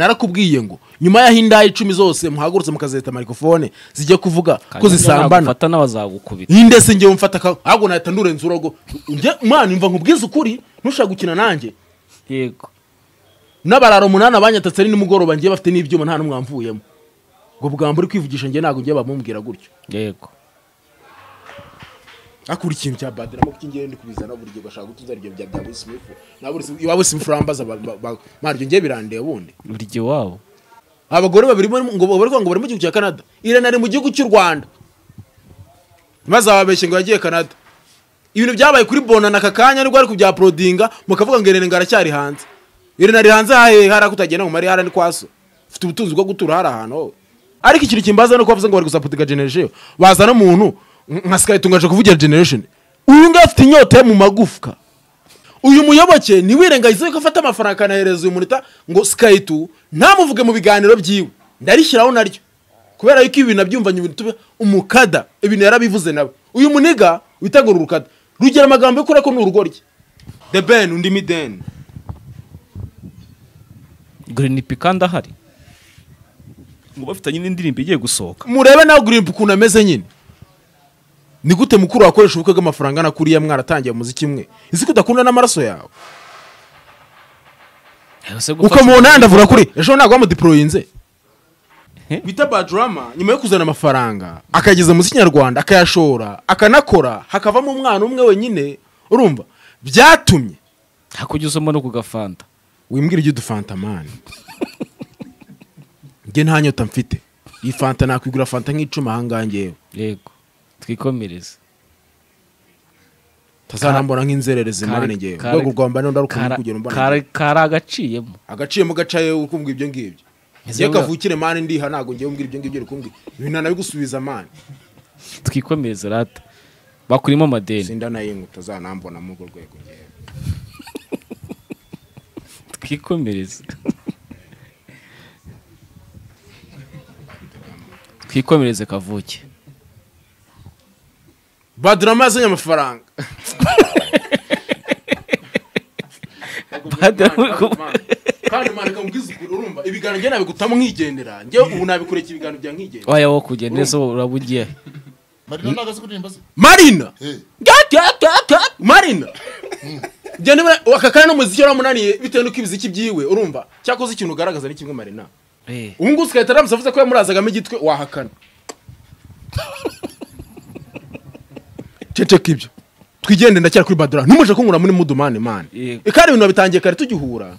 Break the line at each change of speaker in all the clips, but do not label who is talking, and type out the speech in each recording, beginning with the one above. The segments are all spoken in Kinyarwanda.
narakubwiye ngo nyuma y'aho indaha icumi zose muhagurutse mukazeta mikrofone zijya kuvuga ko zisambana
fata n'abazagukubita
yindese ngewe mfata ka ahubwo nahita ndurenza urogo njye mwana imva nkubwize ukuri ntushaka gukina nanjye
yego
n'abarara umunani abanyatatse ari nimugoroba ngiye bafite n'ibyuma nta n'umwe wamvuyemo ubwo bwamba uri kwivugisha njye ntabwo ngiye bamubwira gutyo
yego
akura ikintu cya badira kuko ingero ndi kubizana buri gihe bashaka gutuza ibyo bya bya buri simifu na buri simifu iwa buri simifu urambaza maryo ngiye birandeye bundi
buri gihe iwabo
abagore babiri bari- ngo bari kuvuga ngo bari mu gihugu cya canada irene ari mu gihugu cy'u rwanda maze ababeshye ngo yagiye canada ibintu byabaye kuri bonana aka kanya nibwo ari kubyaporodinga mukavuga ngo irene ngo aracyari hanze irene ari hanze hahehe hari ako utagenda mu marihara ni kwaso ufite ubutunzi bwo gutura hari ahantu wowe ariko ikintu kimbaza ni uko bavuze ngo bari gusapotinga generation bazana umuntu nka sikayitungaje kuvugira generation uyu nguyu afite inyota yo mu magufwa uyu muyoboke ntiwirengagize ko afata amafaranga akanahereza uyu munota ngo sikayiti ntamuvuge mu biganiro byiwe ndarishyiraho naryo kubera yuko ibi nabyumvanye ibintu tube umukada ibintu yarabivuze nawe uyu muniga witagura urukada rugira amagambo yo kurako ni urugoryi the ben undi mideni
green pick ndahari
ngo bafitanye n'indirimbo igiye gusohoka
murebe nawe gurimpa ukuntu ameze nyine ni gute mukuru wakoresha ubukwe bw'amafaranga angana kuriya mwaratangiye muziki mwe isi ko udakunda n'amaraso yawe uko mu ntanda avuga kuri ejo ntabwo bamudiporoyinze bita bajurama nyuma yo kuzana amafaranga akageza mu kinyarwanda akayashora akanakora hakavamo umwana umwe wenyine urumva byatumye
hakujya usoma no ku gafanta
wimbwira ujya udufantamani njye nta nyota mfite iyi fanta nakwigura fanta nk'icumi ahangaha ngewe
yego twikomereze
tazanambona nk'inzererezi mwana ngewe urwego rwa mbana ndarukunze kugera mbana
kari kari agaciyemo
agaciyemo gacaye ukumbwa ibyo ngibyo
Ese
njye
burya-
kavukire mani ndiha ntabwo ngewe umbwira ibyo ngibyo uri kumbwira ibintu ntanabigusubiza mani
twikomereze rata bakurimo amadeni
sinda nayo ngo utazanambona muri urwo rwego ngewe
twikomereze twikomereze kavuke
badrama yazanye amafaranga
Badra-
kandi mwana reka mubwize ukuri urumva ibiganiro njye nabigutamo nkigendera njye ubu nabikurikira ibiganiro bya nkigendera
waya wo kujya neza uraba ugiye
marina ntago azi kuririmba se
marina
Eh,
marina njye nibura aka kanya n'umuziki waramunaniye bitewe n'uko ibiziki byiwe urumva cyakoze ikintu ugaragaza ni kimwe marina
Eh,
ubu ngubu sigahita aramutse avuze ko yamurazagamo igitwe wahakana ceceka ibyo twigende ndacyari kuri badura ntumuje kunkura muri mudumane mani
Yego.
kandi ibintu wabitangiye kare tugihura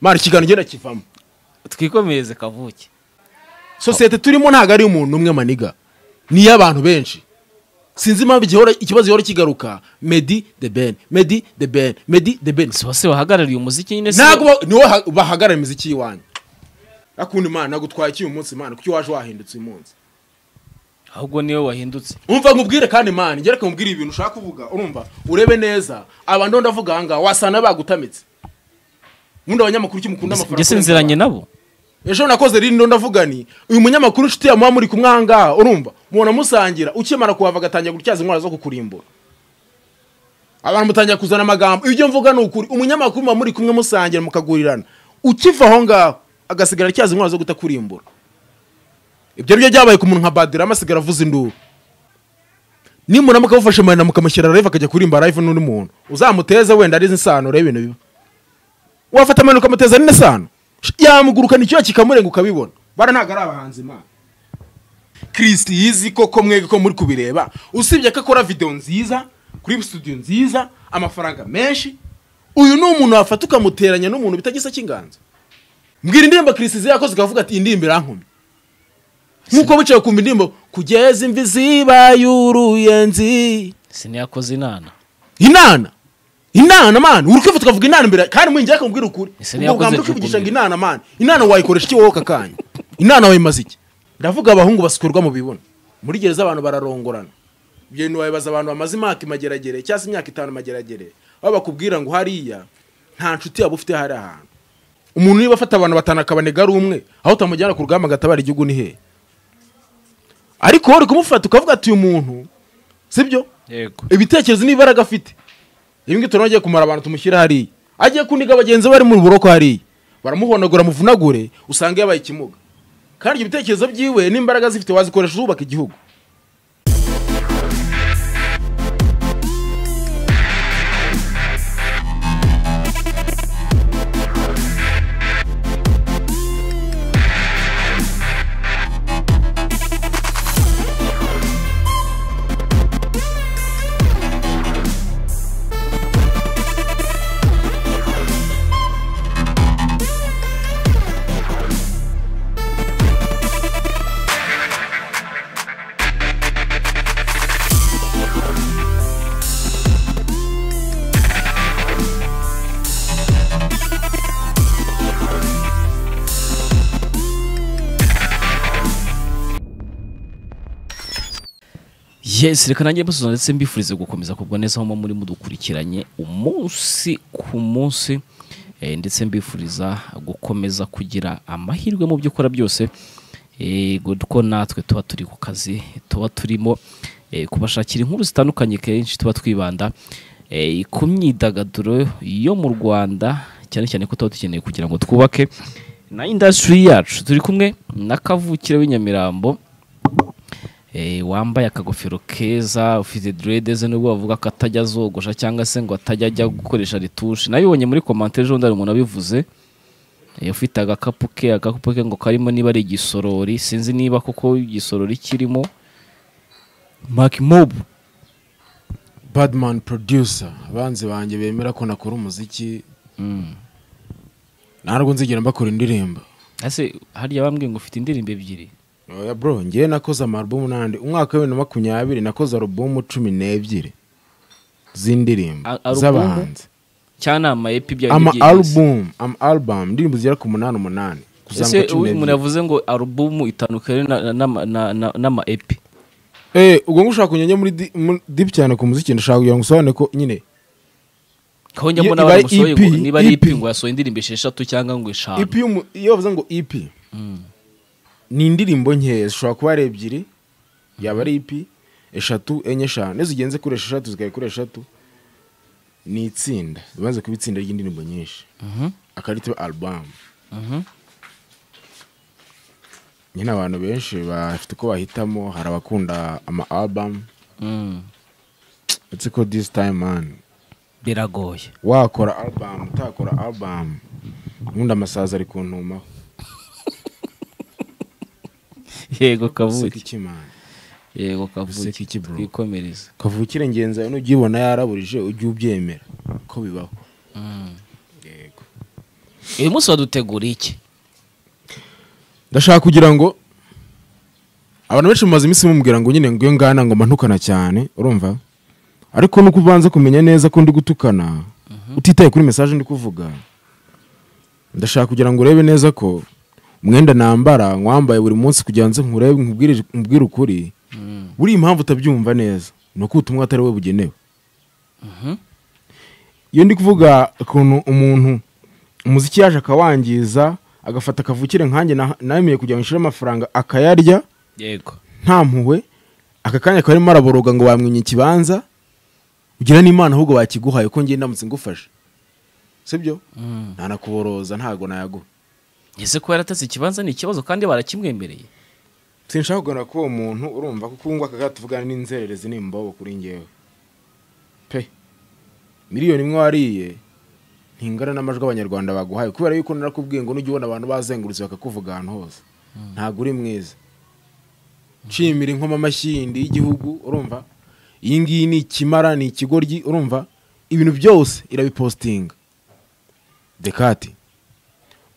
mari ikiganiro ngenda kivamo
twikomereze kavuke
sosiyete turimo ntabwo ari umuntu umwe maniga ni iy'abantu benshi sinzi impamvu igihora- ikibazo gihora kigaruka medi de ben medi de ben medi de ben
si bose bahagarariye umuziki nyine si
ntabwo ba- niwe ha- bahagarara imiziki y'iwanyu akundi mana nagutwaye iki uyu munsi mana kuki waje wahindutse uyu munsi
ahubwo niwe wahindutse
umva nkubwire kandi mani ngere nkubwire ibintu ushaka kuvuga urumva urebe neza abantu ndavuga ahangaha wasana bagutamitse nkunda abanyamakuru icyo mukunda
njye sinziranye nabo
ejo nakoze rino ndavuga ni uyu munyamakuru inshuti yamuha muri kumwe ahangaha urumva mubona musangira ukimara kuhava agatangira gutyaza intwara zo kukurimbura abantu mutangira kuzana amagambo ibyo mvuga ni ukuri umunyamakuru muba muri kumwe musangira mukagurirana ukiva aho ngaho agasigara atyaza intwara zo kutakurimbura ibyo ari byo byabaye ku muntu nka badira amasigara avuza induru nimuramuka mufashe marina mukamushyira live akajya kurimba live n'undi muntu uzamuteze wenda arize insano reba ibintu biba wafata amanuka ukamuteza n'ine sano yamugurukana icyuya kikamurenga ukabibona bara ntabwo ari abahanzi imana kirisiti yizi koko mwege ko muri kubireba usibye ko akora videwo nziza kuri studio nziza amafaranga menshi uyu ni umuntu wafata ukamuteranya n'umuntu bitagisa cy'inganzo mbwira indirimbo kirisiti yakoze ukavuga ati iyi ndirimbo irankumi nk'uko bicaye kumva indirimbo kugeza imvi zibaye uruyenzi
siniyakoze inana
inana inana mani uri kwivuta ukavuga inana imbere kandi mwinjira kumubwira ukuri
Ese
ubwo
ntiyakoze
bwambere ukwivugisha ngo
jugumbira.
inana mani inana wayikoresha iki wowe aka kanya inana wayimaze iki ndavuga abahungu basukurwa mu bibuno muri gereza abantu bararongorana ibyo bintu wabibaza abantu bamaze imyaka imageragere cyangwa se imyaka itanu imageragere aho bakubwira ngo hariya nta nshuti yaba ufite hari ahantu umuntu niba afata abantu batanu akabanega ari umwe aho utamujyana ku rugamba agatabara igihugu ni hehe ariko wowe uri kumufata ukavuga ati uyu muntu sibyo
yego
ibitekerezo n'imbaraga afite ibi ngibi turabagiye kumara abantu tumushyira hariya agiye kuniga bagenzi be bari mu buroko hariya baramuhonagura muvunagure usanga yabaye ikimuga kandi ibyo bitekerezo byiwe n'imbaraga zifite wazikoresha zubaka igihugu
yes reka nanjye mbusoza ndetse mbifurize gukomeza kubwa neza aho muba muri mudukurikiranye umunsi ku munsi eh, ndetse mbifuriza gukomeza kugira amahirwe mu byo ukora byose eh, kuko natwe tuba turi ku kazi tuba turimo eh, kubashakira inkuru zitandukanye kenshi tuba twibanda eh, ku myidagaduro yo mu rwanda cyane cyane ko tuba dukeneye kugira ngo twubake na indasitiri yacu turi kumwe na kavukire w'inyamirambo eh, wambaye akagofero keza ufite dreads nubwo bavuga ko atajya azogosha cyangwa se ngo atajya ajya gukoresha retushe nabibonye muri commentaire ejo bundi hari umuntu wabivuze eh, ufite agakapu ke agakapu ke ngo karimo niba ari igisorori sinzi niba koko igisorori kirimo Mark Mob
badman producer abanzi banjye bemera ko nakora umuziki ntabwo nzigera mbakora indirimbo
ese harya bambwiye ngo ufite indirimbo ebyiri
oya bro ngewe nakoze amarubumu n'andi umwaka w'ibihumbi na makumyabiri nakoze arubumu cumi n'ebyiri z'indirimbo
A- alubumu?
z'abahanzi
cyanama epi bya
ama alubumu ama alubumu indirimbo zigera ku munani umunani
ese
kuzamuka cumi
uyu umuntu
n'ebyiri
yavuze ngo alubumu itandukanye na- na- na- na- n'ama epi
Eh, ubwo ngushaka kunyanya muri di- muri dipu cyane ku muziki ndashaka kugira ngo usobanure ko nyine
aho njya
Iyo
mbona
ibaye
baramusohoye ngo
EP,
niba ari
EP.
ipi ngo yasohoye indirimbo esheshatu cyangwa ngo eshanu
ipi y'umu- iyo bavuze ngo ipi ni indirimbo nkeya zishobora kuba ari ebyiri yaba ari ipi eshatu enye eshanu iyo zigenze kuri eshatu zikaba kuri eshatu ni itsinda bimaze kuba itsinda ry'indirimbo nyinshi akarita alubamu nyine abantu benshi bafite uko bahitamo hari abakunda ama alubamu
Mm.
uretse ko disi tayimu mani
biragoye
wakora alubamu utakora alubamu ubundi amasazi ari kuntumaho
yego
useka
kavuki
iki mani
yego
Useka
kavuki
iki, bro?
twikomereze
kavukire ngenzi yawe nugibona yaraburije ujye ubyemera ko bibaho yego
uyu munsi waduteguriye iki
ndashaka kugira ngo abantu benshi mumaze iminsi mumubwira ngo nyine ngo iyo ngana ngo mba ntukana cyane urumva ariko nuko ubanza kumenya neza ko ndi gutukana utitaye kuri mesaje ndi kuvuga ndashaka kugira ngo urebe neza ko umwenda nambara nkwambaye buri munsi kugira ngo nze nkurebe nkubwire- nkubwire ukuri buriya impamvu utabyumva neza ni uko ubutumwa atari we bugenewe iyo ndi kuvuga ukuntu umuntu umuziki yaje akawangiza agafata akavukire nkanjye na- nameye kugira ngo nshire amafaranga akayarya
yego
nta mpuhwe aka kanya akaba arimo araboroga ngo bamwinye ikibanza ugira n'imana ahubwo bakiguhaye ko ngiye ndamutse ngufashe sibyo ntanakuboroza ntago nayaguha
ese ko yaratatse ikibanza ni ikibazo kandi barakimwemereye
sinshaka kuganira kuri uwo muntu urumva kuko ubu ngubu aka gato tuvugana n'inzererezi n'imbobo kuri ngewe pe miliyoni imwe wariye ntingana n'amajwi abanyarwanda baguhaye kubera yuko narakubwiye ngo nujya ubona abantu bazengurutse bakakuvuga ahantu hose ntabwo uri mwiza nshimira inkoma amashyindi y'igihugu urumva iyi ngiyi ni ikimara ni ikigoryi urumva ibintu byose irabipositinga dekati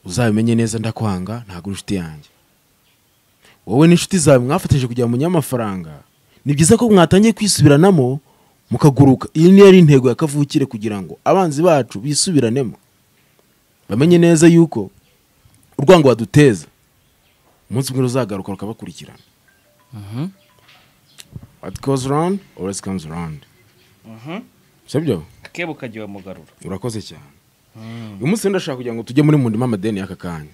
uzabimenye neza ndakwanga ntabwo uri inshuti yanjye wowe n'inshuti zawe mwafatanyije kugira ngo munye amafaranga ni byiza ko mwatangiye kwisubiranamo mukaguruka iyi niyo yari intego ya kavukire kugira ngo abanzi bacu bisubiranemo bamenye neza yuko urwango baduteza umunsi umwe ruzagaruka rukabakurikirana what goes around always comes around sibyo
akebo kagiwe mugarura
urakoze cyane uyu munsi rero ndashaka kugira ngo tujye muri mundima amadeni y'aka kanya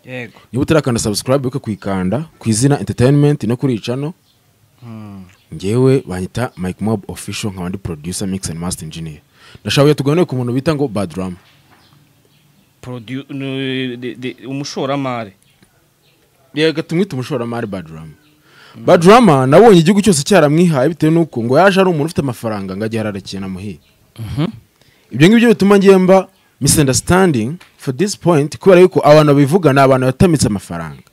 yego
niba utarakanda subscribe uke kuyikanda ku izina entertainment no kuri icano ngewe banyita mike mob official nkaba ndi producer mix and master engineer ndashaka kugira ngo tuganire ku muntu bita ngo badrama
Produ- n- de- de- umushoramari
reka tumwite umushoramari badrama badrama nabonye igihugu cyose cyaramwihaye bitewe n'uko ngo yaje ari umuntu ufite amafaranga ngo ajye ararakiye na muhire ibyo ngibyo bituma ngemba misunderstanding for this point kubera yuko abantu babivuga ni abantu batamitse amafaranga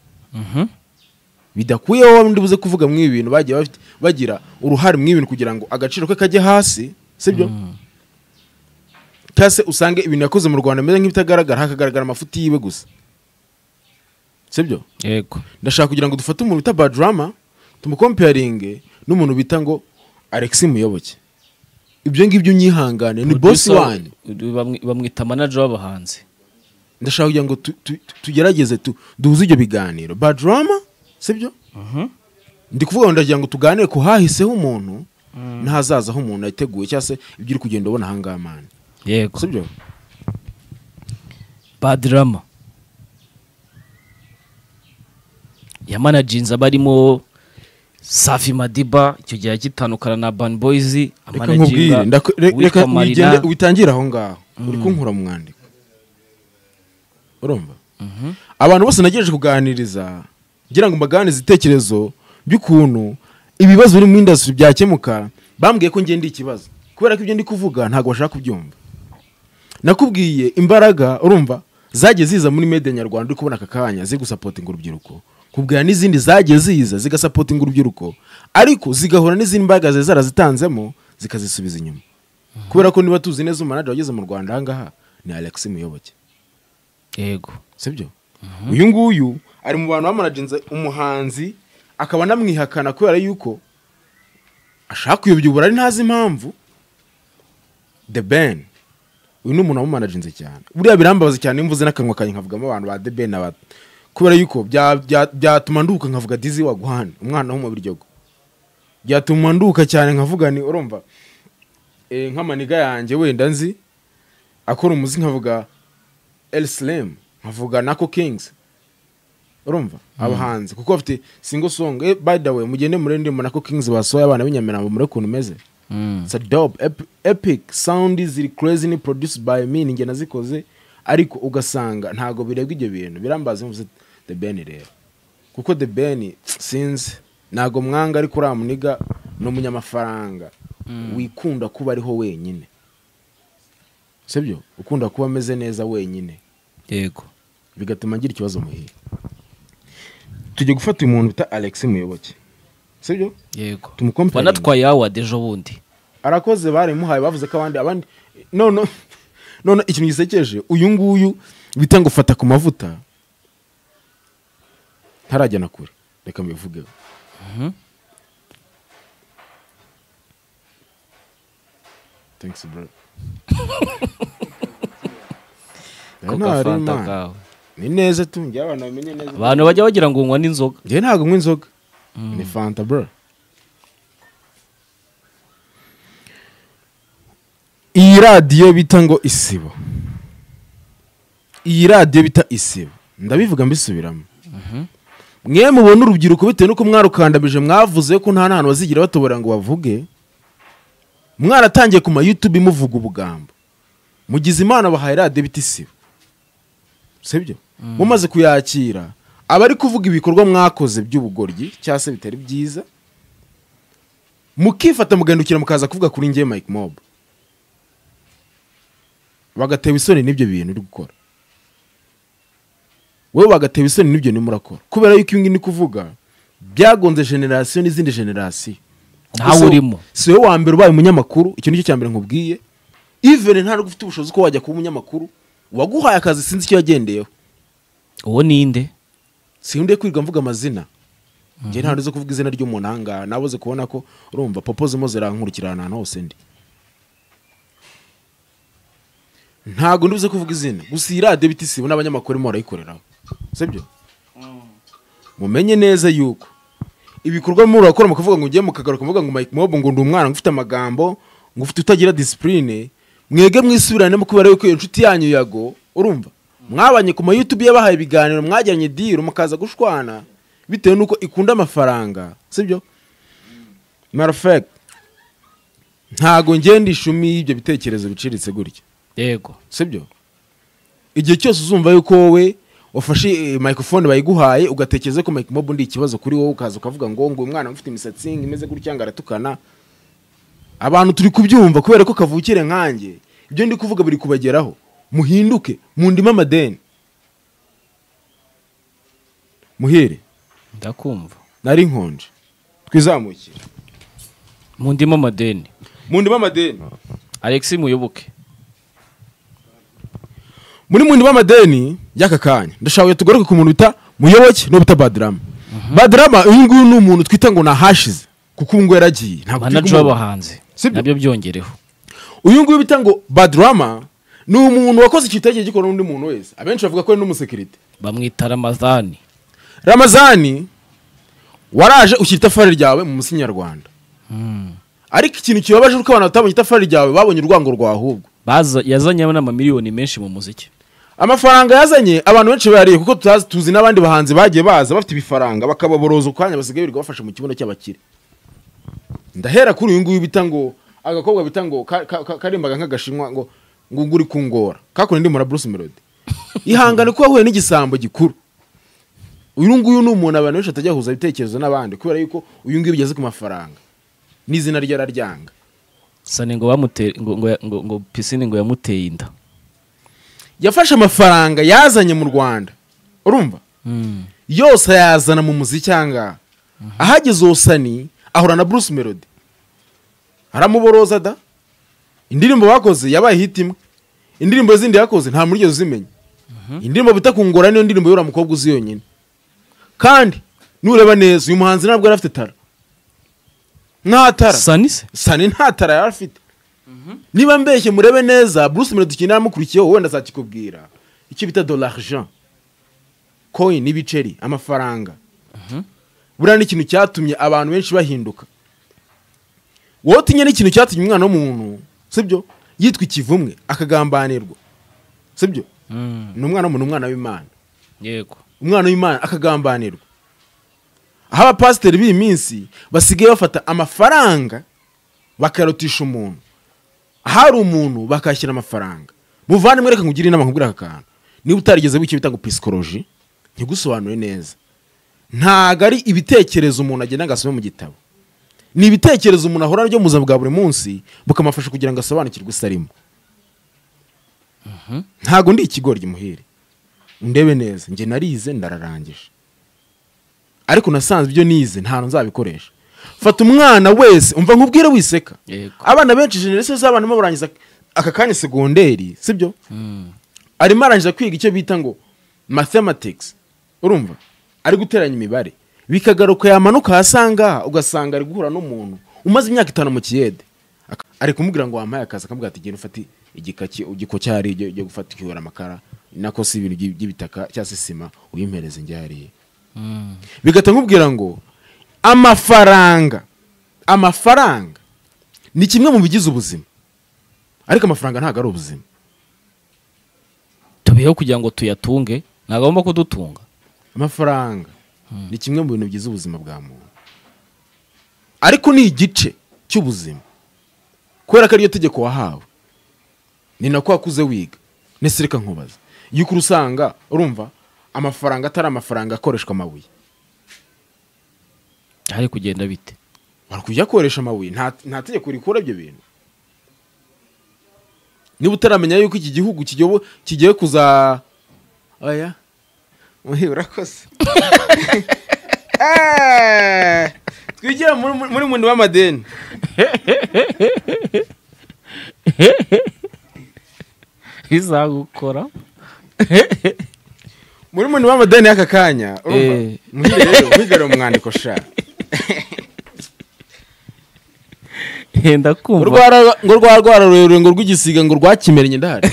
bidakuyeho ndi buze kuvuga mu ibi bintu bagiye bafite- bagira uruhare mu ibintu kugira ngo agaciro ke kajye hasi sibyo cyangwa se usange ibintu yakoze mu rwanda bimeze nk'ibitagaragara hakagaragara amafuti yiwe gusa sibyo
yego
ndashaka kugira ngo dufate umuntu bita badrama tumukomparinge n'umuntu bita ngo alexi muyoboke ibyo ngibyo unyihangane ni bosi
Producer,
wanyu
bamwi- bamwita manager w'abahanzi
ndashaka kugira ngo tu- tu- tu- tugerageze tu- duhuze ibyo biganiro badrama sibyo ndi kuvuga ngo ndagira ngo tuganire ku hahiseho umuntu n'ahazazaho umuntu yateguye cyangwa se ibyo uri kugenda ubona ahangaha mani
yego
sibyo
badrama yamanajinze abarimo safi madiba icyo gihe agitandukana na ban boys
reka nkubwire ndaku- re- reka wigende witangire aho ngaho uri kunkura mu mwandiko urumva abantu bose nagejeje kuganiriza ngira ngo mbaganize ibitekerezo by'ukuntu ibibazo biri mu indasitiri byakemuka bambwiye ko ngenda ikibazo kubera ko ibyo ndi kuvuga ntabwo bashaka kubyumva nakubwiye imbaraga urumva zagiye ziza muri mede nyarwanda uri kubona aka kanya ziri gusapotinga urubyiruko kubwira n'izindi zagiye ziza zigasapotinga urubyiruko ariko zigahura n'izindi mbaraga zari zarazitanzemo zikazisubiza inyuma kubera ko niba tuzi neza umanager wageze mu rwanda ahangaha ni alex muyoboke
yego
sibyo uyu nguyu ari mu bantu bamanaginze umuhanzi akaba anamwihakana kubera yuko ashaka kuyobyubura ari ntazi impamvu the ben uyu ni umuntu wamumanaginze cyane buriya birambabaza cyane iyo mvuze n'akanwa kanjye nkavugamo abantu ba the ben aba kubera yuko bya- bya- byatuma nduka nkavuga dizi waguhana umwana w'umubiryogo byatuma nduka cyane nkavuga ni urumva eh, nk'amaniga yanjye wenda nzi akora umuzi nkavuga El Slim nkavuga Nako Kings urumva abahanzi kuko bafite single song eh, by the way mugende murende mu Nako Kings basohoye abana b'inyaminambo muri kuntu meze it's a dub ep- epic sound ziri crazy ni produced by me ninjye nazikoze ariko ugasanga ntago birebwa ibyo bintu birambaza mvuze The Ben rero kuko The Ben sinzi ntago mwanga ariko uriya muniga ni umunyamafaranga wikunda kuba ariho wenyine sibyo ukunda kuba ameze neza wenyine
yego
bigatuma agira ikibazo muhiye tujye gufata uyu muntu bita alex muyoboke sibyo
yego
Tumukomparinge.
wanatwaye award ejo bundi
arakoze barimuhaye bavuze ko abandi abandi none none ikintu gisekeje uyu nguyu bita ngo fata ku mavuta ntarajya na kure reka mbivugeho thanks bro
ko
Nari
gafanta
Imana.
kawe
ni neza tu ngira abantu bamenye neza
abantu bajya bagira ngo nywa n'inzoga
njye ntabwo nywa inzoga ni fanta bro iyi radiyo bita ngo isibo iyi radiyo bita isibo ndabivuga mbisubiramo mwe mubona urubyiruko bitewe n'uko mwarukandamije mwavuze ko nta n'ahantu bazigira batobora ngo bavuge mwaratangiye ku ma YouTube muvuga ubugambo mugize imana bahaye radiyo bita isibo sibyo mumaze kuyakira abari kuvuga ibikorwa mwakoze by'ubugoryi cyangwa se bitari byiza mukifata mugahindukira mukaza kuvuga kuri njye mike mob bagatewe isoni n'ibyo bintu uri gukora wowe bagatewe isoni n'ibyo nimo urakora kubera yuko ibi ngibi ni kuvuga byagonze generasiyo n'izindi generasiyo
Ntawe
Ubwo si-
urimo.
si wowe wa mbere ubaye umunyamakuru icyo nicyo cya mbere nkubwiye ivene ntabwo ufite ubushobozi ko wajya kuba umunyamakuru uwaguhaye akazi sinzi icyo yagendeyeho
uwo ninde
sinkunda kwirirwa mvuga amazina njye ntabwo zo kuvuga izina ry'umuntu ahangaha nabuze kubona ko urumva popo zirimo zirankurikira ahantu hose ndi ntabwo ndibuze kuvuga izina gusa iyi radiyo bita isibo n'abanyamakuru barimo barayikoreraho sibyo mumenye neza yuko ibikorwa murimo murakora mukavuga ngo ugiye mukagaruka muvuga ngo mike mobo ngo ndi umwana ngo ufite amagambo ngo ufite utagira disipurine mwege mwisubiranemo kubera yuko iyo nshuti yanyu yago urumva mwabanye ku ma youtube yabahaye ibiganiro mwajyanye diro mukaza gushwana bitewe n'uko ikunda amafaranga sibyo marafek ntago ngenda ishumi y'ibyo bitekerezo biciriritse gutya
yego
sibyo igihe cyose uzumva yuko wowe wafashe eh, microphone bayiguhaye ugatekereza ko mike mob ndi ikibazo kuri wowe ukaza ukavuga ngo ngo uyu mwana ufite imisatsi ngo imeze gutya ngo aratukana abantu turi kubyumva kubera ko kavukire nkanjye ibyo ndi kuvuga biri kubageraho muhinduke mundime amadeni muhire
ndakumva
nari nkonje twizamukire
mu ndimo amadeni
mundime amadeni
alexi muyoboke
muri mundi b'amadeni y'aka kanya ndashaka tugaruke ku muntu bita muyoboke n'uwo bita badrama badrama uyu nguyu ni umuntu twita ngo nahashize kuko ubu ngubu yaragiye ntabwo turi
manager
kumubona.
w'abahanzi
Sibyo.
nabyo byongereho
uyu nguyu bita ngo badrama ni umuntu wakoze ikitage gikora n'undi muntu wese abenshi bavuga ko ari n'umusekirite
bamwita ramazani
ramazani waraje ushyira itafari ryawe mu musi nyarwanda ariko ikintu kibabaje ni uko abantu batabonye itafari ryawe babonye urwango rwahubwo
Baza- yazanye n'amamiliyoni menshi mu muziki
amafaranga yazanye abantu benshi bayariye kuko tutazi tuzi n'abandi bahanzi bagiye baza bafite ibifaranga bakababoroza ukanya basigaye birirwa bafashe mu kibuno cy'abakire ndahera kuri uyu nguyu bita ngo agakobwa bita ngo ka- ka- ka- karimbaga nk'agashinwa ngo ngo ngo uri kungora kakundi ndi mura Bruce Melody ihangane ko wahuye n'igisambo gikuru uyu nguyu ni umuntu abantu benshi batajya bahuza ibitekerezo n'abandi kubera yuko uyu nguyu ugeze ku mafaranga n'izina rye araryanga
sani ngo bamuteye ngo ngo ngo ngo pisine ngo yamuteye inda
yafashe amafaranga yazanye mu Rwanda urumva yose ayazana mu muziki ahangaha ahageze osani ahura na bruce melody aramuboroza da indirimbo bakoze yabaye hit imwe indirimbo zindi yakoze nta muri uzimenya indirimbo bita kungora niyo ndirimbo y'uriya mukobwa uzi yonyine kandi nureba neza uyu muhanzi ntabwo yari afite tara nta tara
sani se
sani nta tara yari afite niba mbeshye murebe neza bruce melody ikintu yaramukurikiyeho wenda azakikubwira icyo bita dolarijan coin ibiceri amafaranga buriya ni ikintu cyatumye abantu benshi bahinduka wowe utinya n'ikintu cyatumye umwana w'umuntu sibyo yitwa ikivumwe akagambanirwa sibyo ni umwana w'umuntu umwana w'imana
yego
umwana w'imana akagambanirwa aho abapasiteri b'iyi minsi basigaye bafata amafaranga bakayarutisha umuntu ahari umuntu bakashyira amafaranga muvandimwe reka nkugire inama nkubwire aka kantu niba utarigeze wicyo bita ngo pisikoroji ntigusobanure neza ntago ari ibitekerezo umuntu agenda agasoma mu gitabo ni ibitekerezo umuntu ahora aryo mu buzima bwa buri munsi bukamufasha kugira ngo asobanukirwe isi arimo ntago ndi ikigoryi muhire ndebe neza njye narize ndararangije ariko nasanze ibyo nize ntabwo nzabikoresha fata umwana wese umva nkubwire wiseka
Yego.
abana benshi generasiyo z'abana barimo barangiza aka kanya segonderi sibyo arimo arangiza kwiga icyo bita ngo mathematics urumva ari guteranya imibare bikagaruka yamanuka ahasanga ugasanga ari guhura n'umuntu umaze imyaka itanu mu kiyede Ak- ari kumubwira ngo wampaye akazi akamubwira ati genda ufate igikaki igiko cyari ujye ujye gufata ukiyora amakara nako si ibintu by'i- by'ibitaka cyangwa se sima uyimpereze njyariye bigahita nkubwira ngo amafaranga amafaranga ni kimwe mu bigize ubuzima ariko amafaranga ntabwo ari ubuzima
tubeho kugira ngo tuyatunge ntagomba kudutunga
amafaranga ni kimwe mu bintu bigize ubuzima bwa muntu ariko ni igice cy'ubuzima kubera ko ariryo tegeko wahawe ni nako wakuze wiga ndetse reka nkubaza yuko usanga urumva amafaranga atari amafaranga akoreshwa amabuye
hari kugenda bite
wari kujya akoresha amabuye nta nta tegeko rikura ibyo bintu niba utaramenya yuko iki gihugu kigiye- kigiye kuza oya muhi urakoze Eh, twigire muri muri mundi w'amadeni
bizagukora
muri mundi w'amadeni y'aka kanya urumva
Eh.
muhire rero muhigare mu mwandiko sha
henda
ngo
kumva
rwara- ngo rwa rwara rurerure ngo rw'igisiga ngo rwakimeranye ndahari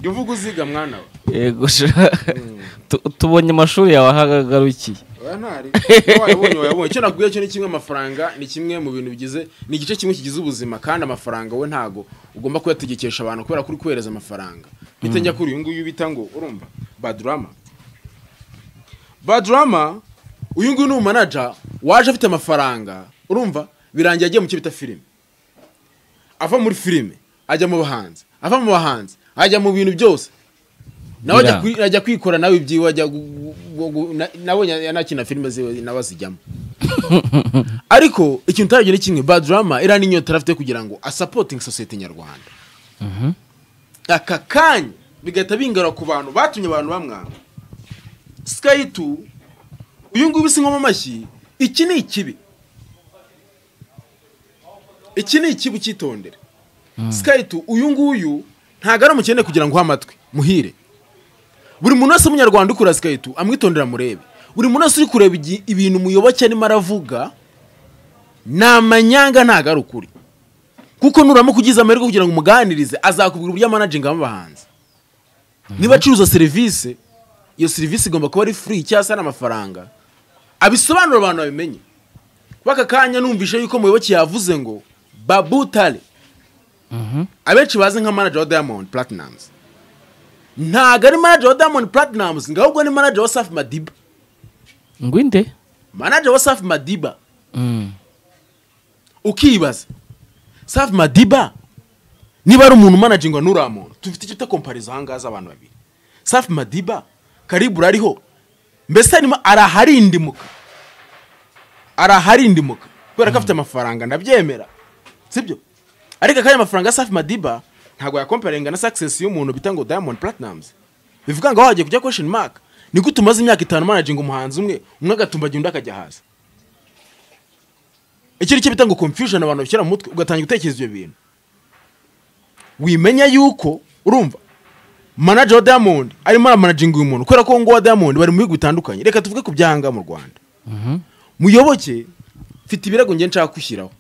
jya uvuga uziga mwana we
yego sha. Tu- tubonye amashuri yawe ahagarukiye
oya ntari wayabonye wayabonye icyo nakubwiye cyo ni kimwe amafaranga ni kimwe mu bintu bigize ni igice kimwe kigize ubuzima kandi amafaranga we ntago ugomba kuyategekesha abantu kubera ko uri kohereza amafaranga bite njya kuri uyu nguyu bita ngo urumva badrama badrama uyu nguyu ni umanaja waje afite amafaranga urumva birangiye agiye mu cyo bita filime ava muri filime ajya mu bahanzi ava mu bahanzi ajya mu bintu byose nawe ajya
Biranga.
kwi- ajya kwikora nawe ibyiwe ajya gu- gu- gu- na- nawe ya- yanakina filime ziwe nawe azijyamo ariko ikintu utaragira ni kimwe badrama iriya ni inyota yari afite kugira ngo asapotinge sosiyete nyarwanda aka kanya bigahita bingara ku bantu batumye abantu bamwanga sikayi tu uyu nguyu usinywa amashyi iki ni ikibi iki ni ikibi cyitondere sikayi tu uyu nguyu ntabwo ari umukene kugira ngo uhe amatwi muhire buri muntu wese w'umunyarwanda ukura sikayi tu amwitondera murebe buri muntu wese uri kureba igi- ibintu umuyoboke arimo aravuga ni amanyanga ntabwo ari ukuri kuko nuramuka ugize amahirwe kugira ngo umuganirize azakubwira uburyo amanaginga abahanzi niba acuruza serivisi iyo serivisi igomba kuba ari free cyangwa se ari amafaranga abisobanura abantu babimenye kuba aka kanya numvishe yuko muyoboke yavuze ngo babutare abenshi bazi nka manager wa diamond platinums ntago ari manager wa diamond platinums ngo ahubwo ni manager wa safi madiba
ngwinde
manager wa safi madiba ukibaza safi madiba niba ari umuntu umanajingwa n'uriya muntu dufite icyo utakompariza aha ngaha z'abantu babiri safi madiba karibura ariho mbese harimo araharindimuka araharindimuka kubera ko afite amafaranga ndabyemera sibyo ariko akanya amafaranga ya safi madiba ntabwo yakomparinga na sakisesi y'umuntu bita ngo diamond platinums bivuga ngo aho hagiye kujya question mark ni gute umaze imyaka itanu manajinga umuhanzi umwe umwe agatumbagira undi akajya hasi iki ni cyo bita ngo confusion abantu bashyira mu mutwe ugatangira gutekereza ibyo bintu wimenya yuko urumva manager wa diamond arimo aramanaginga uyu muntu kubera ko uwo nguwo wa diamond bari mu bihugu bitandukanye reka tuvuge ku byanga mu rwanda muyoboke mfite ibirego njye nshaka gushyiraho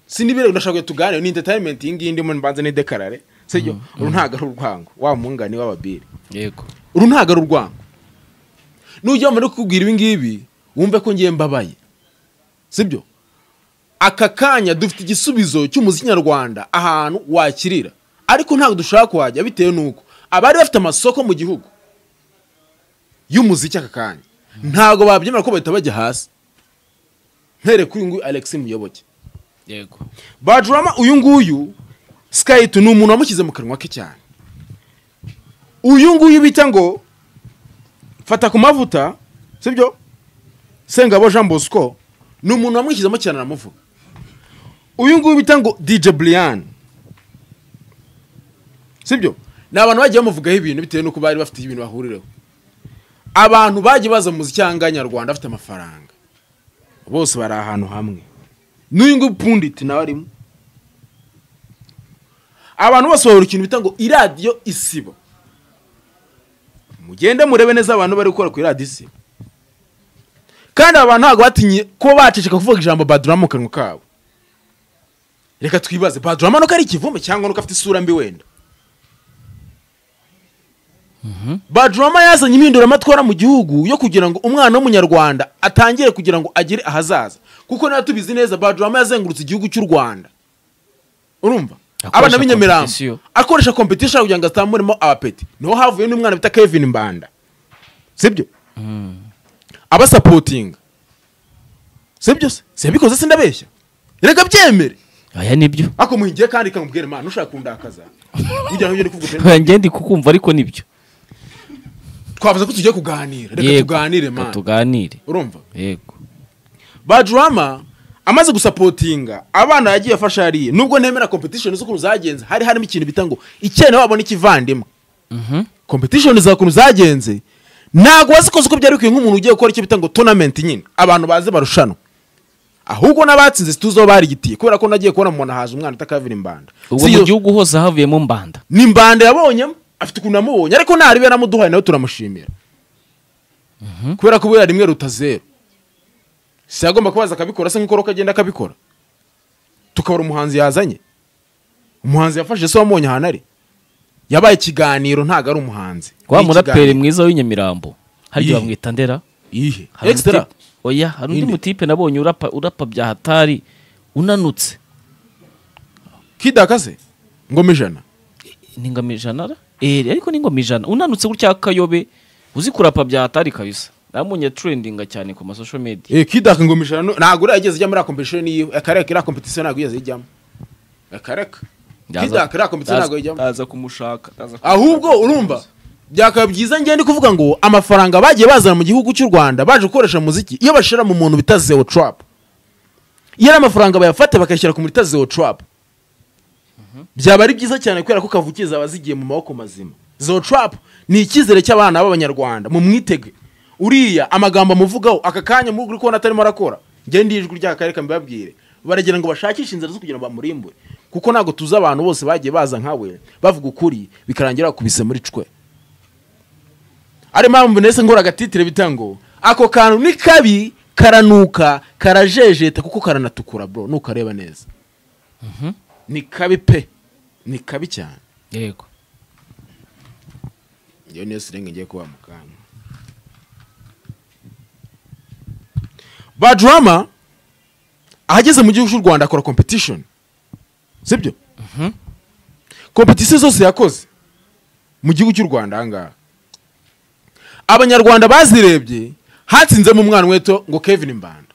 si n'ibirego ndashaka ko tuganire ni entertainment iyi ngiyi ndimo mbanze nidekarare sibyo uru ntabwo ari urwango wa mungani w'ababiri
yego
uru ntabwo ari urwango nujya bamara kukubwira ibi ngibi wumve ko ngiye mbabaye sibyo aka kanya dufite igisubizo cy'umuziki nyarwanda ahantu wakirira ariko ntabwo dushaka kuhajya bitewe n'uko abari bafite amasoko mu gihugu y'umuziki aka kanya ntabwo babyemera ko bahita bajya hasi mpereye kuri uyu nguyu alexis muyoboke
yego
bajurama uyu nguyu sikayiti ni umuntu wamushyize mu kanwa ke cyane uyu nguyu bita ngo fata ku mavuta sibyo sengabo jean bosco ni umuntu wamwishyizemo cyane aramuvuga uyu nguyu bita ngo dj brian sibyo ni abantu bagiye bamuvugaho ibintu bitewe n'uko bari bafite ibintu bahuriraho abantu bagiye baza mu muziki cyangwa nyarwanda bafite amafaranga bose bari ahantu hamwe n'uyu nguyu punditi nawe arimo abantu bose bahora ikintu bita ngo iradiyo isibo mugende murebe neza abantu bari gukora ku iradiyo isibo kandi aba bantu ntabwo batinye kuba baceceka kuvuga ijambo badurama mu kanwa kabo reka twibaze badurama nuko ari ikivume cyangwa nuko afite isura mbi wenda badurama yazanye impinduramatwara mu gihugu yo kugira ngo umwana w'umunyarwanda atangire kugira ngo agire ahazaza kuko niba tubizi neza badurama yazengurutse igihugu cy'u rwanda urumva
Akoresha
abana b'i Nyamirambo
competition.
akoresha competition kugira ngo atamburemo abapeti niho havuye n'umwana bita kevin mbanda sibyo abasapotinga sibyo se sibikoze sindabeshya reka byemere
aya nibyo
ako muhingiye kandi kamubwire mana ushaka kundakaza kugira ngo ibyo ndi kuvuga pe-
ngende kukumva ariko nibyo
twavuze ko tugiye kuganira reka tuganire
reka
mana
tuganire
urumva
yego
bajurama amaze gusapotinga abana yagiye afasha hariya nubwo ntemera competition z'ukuntu zagenze hari harimo ikintu bita ngo icyene wabo n'ikivandimwe competition z'ukuntu zagenze ntabwo wazikoze uko byari bikwiye nk'umuntu ugiye gukora icyo bita ngo tournament nyine abantu baze barushanwa ahubwo n'abatsinze situzi aho barigitiye kubera ko nagiye kubona umuntu ahaje umwana utakavira imbanda
ubwo
Si
mu
iyo-
gihugu hose havuyemo mbanda
ni imbanda yabonyemo afite ukuntu yamubonye ariko ntarebe yaramuduhaye nawe turamushimira kubera ko buriya rimwe ruta zeru si yagomba kubaza akabikora se nk'uko Rock agenda akabikora tukabura umuhanzi yazanye umuhanzi yafashe se wamubonye ahantu ari yabaye ikiganiro ntabwo ari umuhanzi
wa
Ni
muraperi
ikiganiro.
mwiza w'inyamirambo harya
Iyihe?
bamwita ndera
Iyihe?
Hari undi-
Extra?
oya hari undi
Inde.
mutipe nabonye urapa urapa bya hatari unanutse
kidaka se ngoma ijana
ni ingoma ijana ra? Eh, ariko ni ingoma ijana unanutse gutya kayobe uzi kurapa bya hatari kabisa namunye trendinga cyane ku masosho media
Eh, kidaka ngoma ijana no- ntabwo uriya yigeze ijya muri competition yiwe akareka iriya competition ntabwo yigeze ijyamo akareka Feedback iriya komite ntabwo ijyamo
aza kumushaka aza kumushaka.
ahubwo urumva byakaba byiza ngewe ndi kuvuga ngo amafaranga bagiye bazana mu gihugu cy'u rwanda baje gukoresha muziki iyo bashira mu muntu bita zewo turapu iyo ari amafaranga bayafate bakayashyira ku muntu bita zewo turapu byaba ari byiza cyane kubera ko kavukire zaba zigiye mu maboko mazima zewo turapu ni icyizere cy'abana b'abanyarwanda mu mwitege uriya amagambo amuvugaho aka kanya muri uri kubona atarimo arakora ngewe ndi ijwi ry'akarere mbibabwire baragira ngo bashakishe inzira zo kugira ngo bamurimbure kuko ntabwo tuzi abantu bose bagiye baza nkawe bavuga ukuri bikarangira bakubise muri cwe ari mpamvu ndetse nkora agatitire bita ngo ako kantu ni kabi karanuka karajejeta kuko karanatukura bro nukareba neza ni kabi pe ni kabi cyane
yego
iyo niyo siringi ngiye kuba mu kanwa bajurama ahageze mu gihugu cy'u rwanda akora competition sibyo competition zose yakoze mu gihugu cy'u rwanda ahangaha abanyarwanda bazirebye hatsinzemo umwana weto ngo kevin mbanda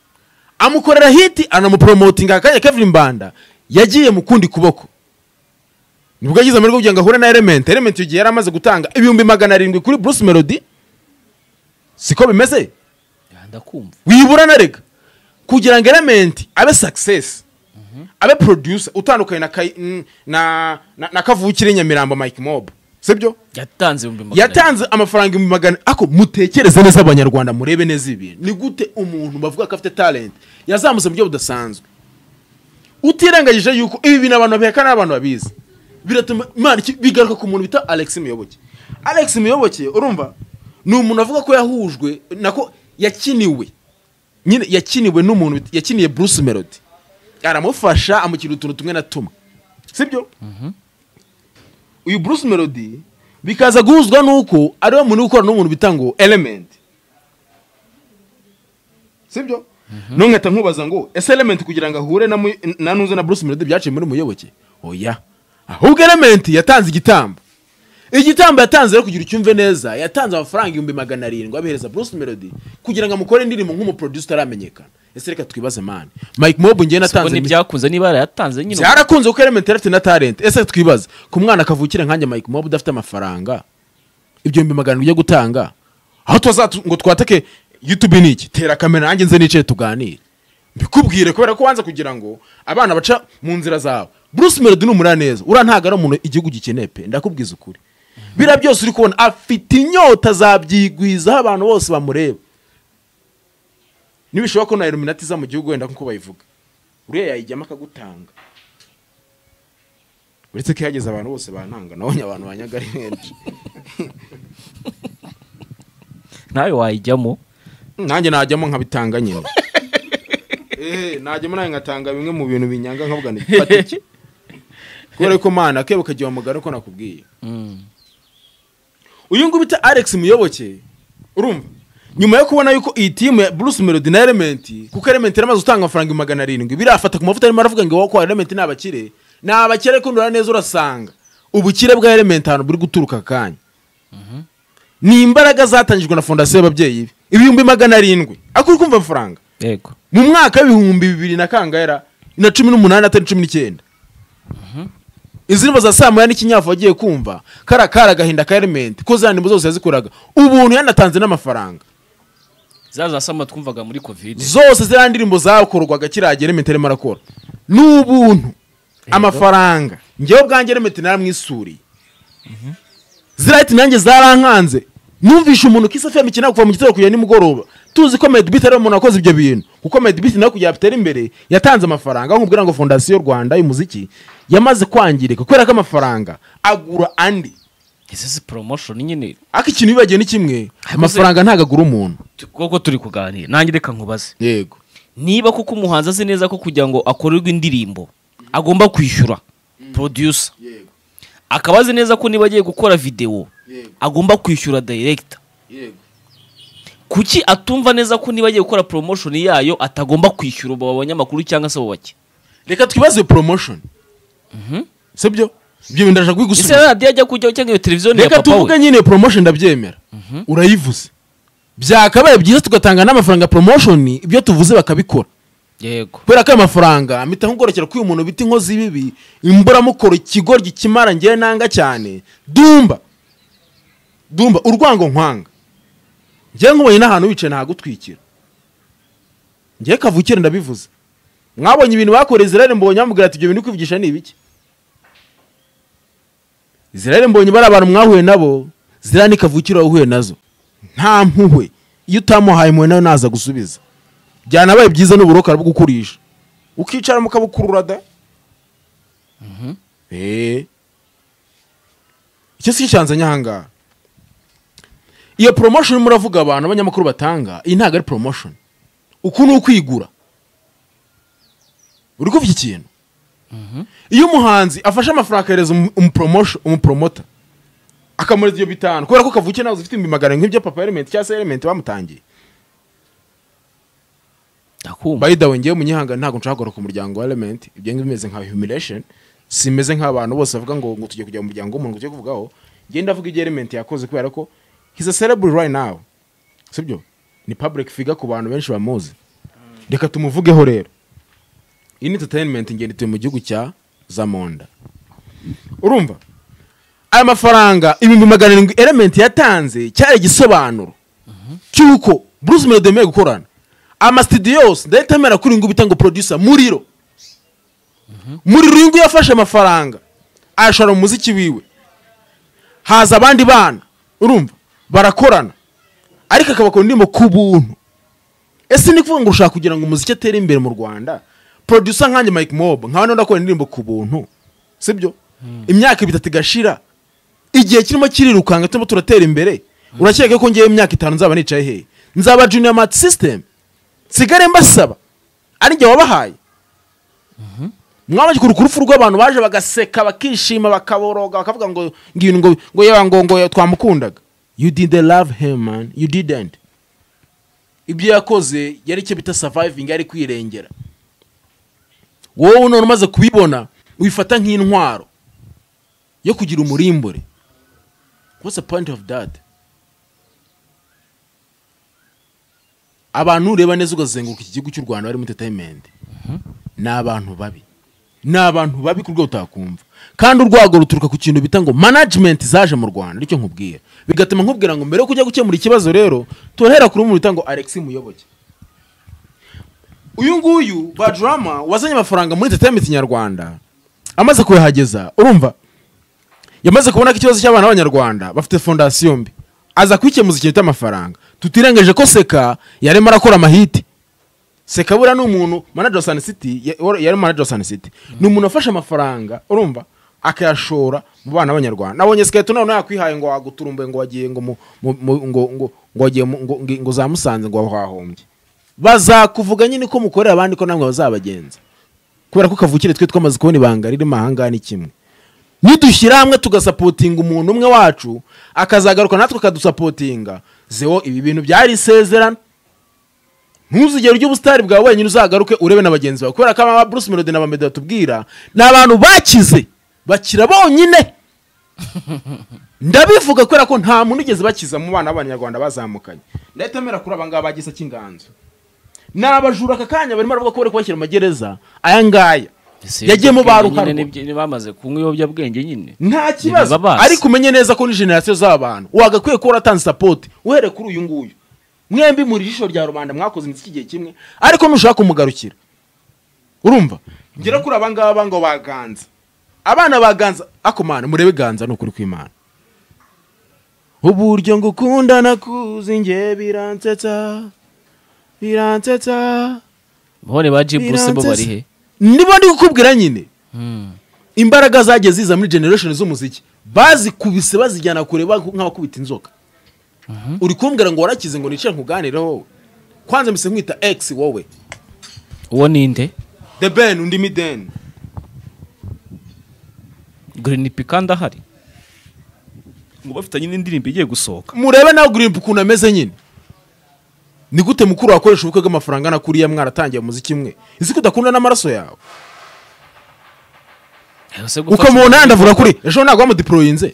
amukorera hiti anamupromotinga akanya kevin mbanda yagiye mu kundi kuboko nibwo yagize amahirwe yo kugira ngo ahure na element element icyo gihe yari amaze gutanga ibihumbi magana arindwi kuri bruce melody siko bimeze
Ya, ndakumva
wibura na rega kugira ngo element abe success abe producer utandukanye na, Kai- n- na, na, na kavukire nyamirambo mike mob sibyo
yatanze ibihumbi magana abiri.
yatanze amafaranga ibihumbi magana ako mutekereze neza abanyarwanda murebe neza ibintu ni gute umuntu bavuga ko afite talent yazamutse mu buryo budasanzwe utirengagije yuko ibi bintu abantu babihekana n'abantu babizi biratuma imana iki- bigaruka ku muntu bita alex muyoboke alex muyoboke urumva ni umuntu avuga ko yahujwe nako yakiniwe nyine yakiniwe n'umuntu bita- yakiniye bruce melody aramufasha amushyira utuntu tumwe na tumwe sibyo uyu bruce melody bikaza guhuzwa n'uko ariwe muntu ukorana n'umuntu bita ngo element sibyo none nkahita nkubaza ngo ese element kugira ngo ahure na mu- na nuze na bruce melody byaciye muri muyoboke oya ahubwo element yatanze igitambo igitambo yatanze rero kugira ucyumve neza yatanze amafaranga ibihumbi magana arindwi abihereza bruce melody kugira ngo amukore indirimbo nk'umuproducer utaramenyekana ese reka twibaze mani mike mob ngewe
Ubwo
natanze mi-
ntibyakunze niba yarayatanze nyine
byarakunze kuko element yari afite na talent ese twibaze ku mwana kavukire nkanjye mike mob udafite amafaranga ibihumbi magana ugiye gutanga aho tuzatu ngo twatake youtube ni iki tera kamera nanjye nze nicaye tuganire mbikubwire kubera ko wanze kugira ngo abana baca mu nzira zawe bruce melody ni umuraneza uriya ntabwo ari umuntu igihugu gikeneye pe ndakubwiza ukuri biriya byose uri kubona afite inyota zabyigwizaho abantu bose bamureba nibishoboka ko na iluminati iza mu gihugu wenda nk'uko bayivuga uriya yayijyamo akagutanga uretse ko ihageze abantu bose bantanga nabonye abantu banyaga ari benshi
nawe wayijyamo
nanjye najyamo nkabitanga nyine ehe najyamo nawe ngatanga bimwe mu bintu binyanga nkavuga ni iki kubera ko mana kebuka gihe mugari uko nakubwiye uyu nguyu bita alex muyoboke urumva nyuma yo kubona yuko iyi timu ya bruce melody na element kuko element yaramaze gutanga amafaranga ibihumbi magana arindwi birafata ku mavuta arimo aravuga ngo wako element ni abakire ni abakire kundura neza urasanga ubukire bwa element ahantu buri guturuka akanya ni imbaraga zatangijwe na fondasiyo y'ababyeyi be ibihumbi magana arindwi ako uri kumva amafaranga
yego
mu mwaka w'ibihumbi bibiri na kangaera na cumi n'umunani atari cumi n'icyenda indirimbo za saa moya n'ikinyafu wagiye kumva kariya kari agahinda ka element ko za ndirimbo zose yazikoraga ubuntu yanatanze n'amafaranga
za za sama twumvaga muri covid
zose ziriya ndirimbo zakorwaga kiriya gihe element arimo arakora ni ubuntu amafaranga ngewe ubwanjye element naramwisuriye ziriya hiti nanjye zarankanze numvishe umuntu kisa fm ikeneye kuva mu gitondo kugera nimugoroba tuzi ko medibit ariwe muntu wakoze ibyo bintu kuko medibit nawe kugira ngo atere imbere yatanze amafaranga aho nkubwira ngo fondasiyo rwanda y'umuziki yamaze kwangirika kubera ko amafaranga agura andi
ese si promotion nyine
ariko ikintu bibagiwe ni kimwe amafaranga ntabwo agura umuntu
kuko turi kuganira nanjye reka nkubaze
yego
niba kuko umuhanzi azi neza ko kugira ngo akorerwe indirimbo agomba kwishyura producer
yego
akaba azi neza ko niba agiye gukora videwo
Yego.
agomba kwishyura director
yego
kuki atumva neza ko niba agiye gukora promotion yayo atagomba kwishyura abo banyamakuru cyangwa se abo bake
reka twibaze promotion si byo ibyo bintu ndaje
ese
kubigusubiza
radiyo ajya kujyaho cyangwa iyo televiziyo ni iya
reka
papa
tuvuge
we
nyine promotion ndabyemera urayivuze byakabaye byiza tugatanga n'amafaranga promotion ibyo tuvuze bakabikora
yego
kubera ko ayo mafaranga mpita nkugorokera ko uyu muntu bita inkozi y'ibibi imburamukoro ikigoryi kimara ngewe nanga cyane dumba dumba urwango nkwanga ngewe nkubonye n'ahantu wicaye ntagutwikira ngewe kavukire ndabivuze mwabonye ibintu bakoreye israel mbonye bamubwira ati ibyo bintu uri kwivugisha ni ibiki israel mbonye bari abantu mwahuye nabo ziriya ni kavukire wahuye nazo nta mpuhwe iyo utamuhaye impuhwe nawe naza gusubiza byanabaye byiza n'uburoka bwo ukicara mu kabukurura da Eh. icyo si cyanzanye ahangaha iyo promotion muravuga abantu abanyamakuru batanga iyi ntabwo ari promotion uku ni ukwigura uri kuvuga ikintu iyo umuhanzi afashe amafaranga akahereza umu- umupromotion- umupromota akamureza ibyo bitanu kubera ko kavukiye nawe zifite ibihumbi magana arindwi nk'ibyo papa element cyangwa se element bamutangiye
ndakumva
by the way ngewe munyihanga ntabwo nshaka guhaguruka umuryango wa element ibyo ngibyo bimeze nka humiliation simeze nk'abantu bose bavuga ngo ngo tugiye kujya mu muryango w'umuntu ngo tujye kuvugaho ngewe ndavuga ibyo element yakoze kubera ko he's a celebrity right now sibyo ni public figure ku bantu benshi bamuzi reka tumuvugeho rero iyi ni entertainment ngende tuye mu gihugu cya zamonda urumva aya mafaranga ibihumbi magana arindwi element yatanze cyari igisobanuro cy'uko bruce melody yemeye gukorana amasitidiyo yose ndahita amera kuri ngo ubita ngo producer muriro muriro uyu nguyu yafashe amafaranga ayashora mu muziki wiwe haza abandi bana urumva barakorana ariko akabakora indirimbo ku buntu ese ni kuvuga ngo ushaka kugira ngo umuziki atere imbere mu rwanda producer nkanjye mike mob nkawe niba ndakora indirimbo ku buntu sibyo imyaka ibiri itatu igashira igihe kirimo kirirukanga turimo turatera imbere urakeka ko ngewe imyaka itanu nzaba nicaye hehe nzaba junior mat system nsigare mbasaba ari jye wabahaye mwabanje kuruka urupfu rw'abantu baje bagaseka bakishima bakaboroga bakavuga ngo ngibintu ngo ngo yewe ngo ngo twamukundaga you didn't love him man you didn't ibyo yakoze yari icyo bita surviving yari kwirengera wowe none umaze kubibona wifata nk'intwaro yo kugira umurimbure what's the point of that abantu ureba neza ugazenguruka iki gihugu cy'u rwanda barimo entertainment ni abantu babi ni abantu babi ku rwego utakumva kandi urwago ruturuka ku kintu bita ngo management zaje mu rwanda nicyo nkubwira bigatuma nkubwira ngo mbere yo kujya gukemura ikibazo rero turahera kuri umuntu bita ngo alex muyoboke uyu nguyu badrama wazanye amafaranga muri entertainment nyarwanda amaze kuyahageza urumva yamaze kubona ko ikibazo cy'abana b'abanyarwanda bafite fondasiyo mbi aza kwikemuza ikintu cy'amafaranga tutirengeje ko seka yarimo arakora amahiti seka buriya ni umuntu manager wa Sun City ya- wari- yari manager wa Sun City ni umuntu wafashe amafaranga urumva akayashora mu bana b'abanyarwanda nabonye siketo none yakwihaye ngo waguturumbe ngo wagiye ngo mu- mu- mu- ngo ngo ngo wagiye mu- ngo ngo- ngo za musanze ngo wahombye bazakuvuga nyine ko mukorera abandi ko namwe bazabagenza kubera ko kavukire twe twamaze kubona ibanga ririmo ahangaha ni kimwe nidushyira hamwe tugasapotinga umuntu umwe wacu akazagaruka natwe akadusapotinga zewo ibi bintu byari isezerana ntuzigere ujya ubusitari bwawe wenyine uzagaruke urebe na bagenzi bawe kubera ko aba bruce melody na bamedo batubwira ni abantu bakize bakira bonyine ndabivuga kubera ko nta muntu ugeze bakiza mu bana b'abanyarwanda bazamukanye ndahita mera kuri aba ngaba bagisa cy'inganzo ni abajura aka kanya barimo baravuga ko bari kubashyira mu magereza aya ngaya yagiye mu ba
Ibiyobyabwenge
Ruharwa.
nyine nibyo- bamaze kunywa ibiyobyabwenge nyine
nta kibazo
babazi.
ariko umenye neza ko ni generasiyo z'abantu wagakwiye kuba waratanze sapoti uhereye kuri uyu nguyu mwembi muri jisho rya rubanda mwakoze imiziki igihe kimwe ariko nushaka kumugarukira urumva ngera kuri aba ngaba ngo baganza abana baganza akomana murebe ganza ni ukuri kw'imana uburyo ngukunda nakuzi nge biransetsa biransetsa
bone ba G Bruce bo bari he
nibo ndi kukubwira nyine
Hmm.
imbaraga zagiye ziza muri generation z'umuziki bazikubise bazijyana kure ba- nk'abakubita inzoka uri kumbwira ngo warakize ngo nicare nkuganireho wowe kwanza mbese nkwita x wowe
uwo ninde
the ben undi mideni
green pika ndahari
ngo bafitanye n'indirimbo igiye gusohoka
murebe nawe gurimpa ukuntu ameze nyine ni gute mukuru wakoresha ubukwe bw'amafaranga na kuriya mwaratangiye umuziki imwe izi ko udakunda n'amaraso yawe
Ese gufata-
ukamubona yandavuga kuri ejo ntabwo bamudiporoyinze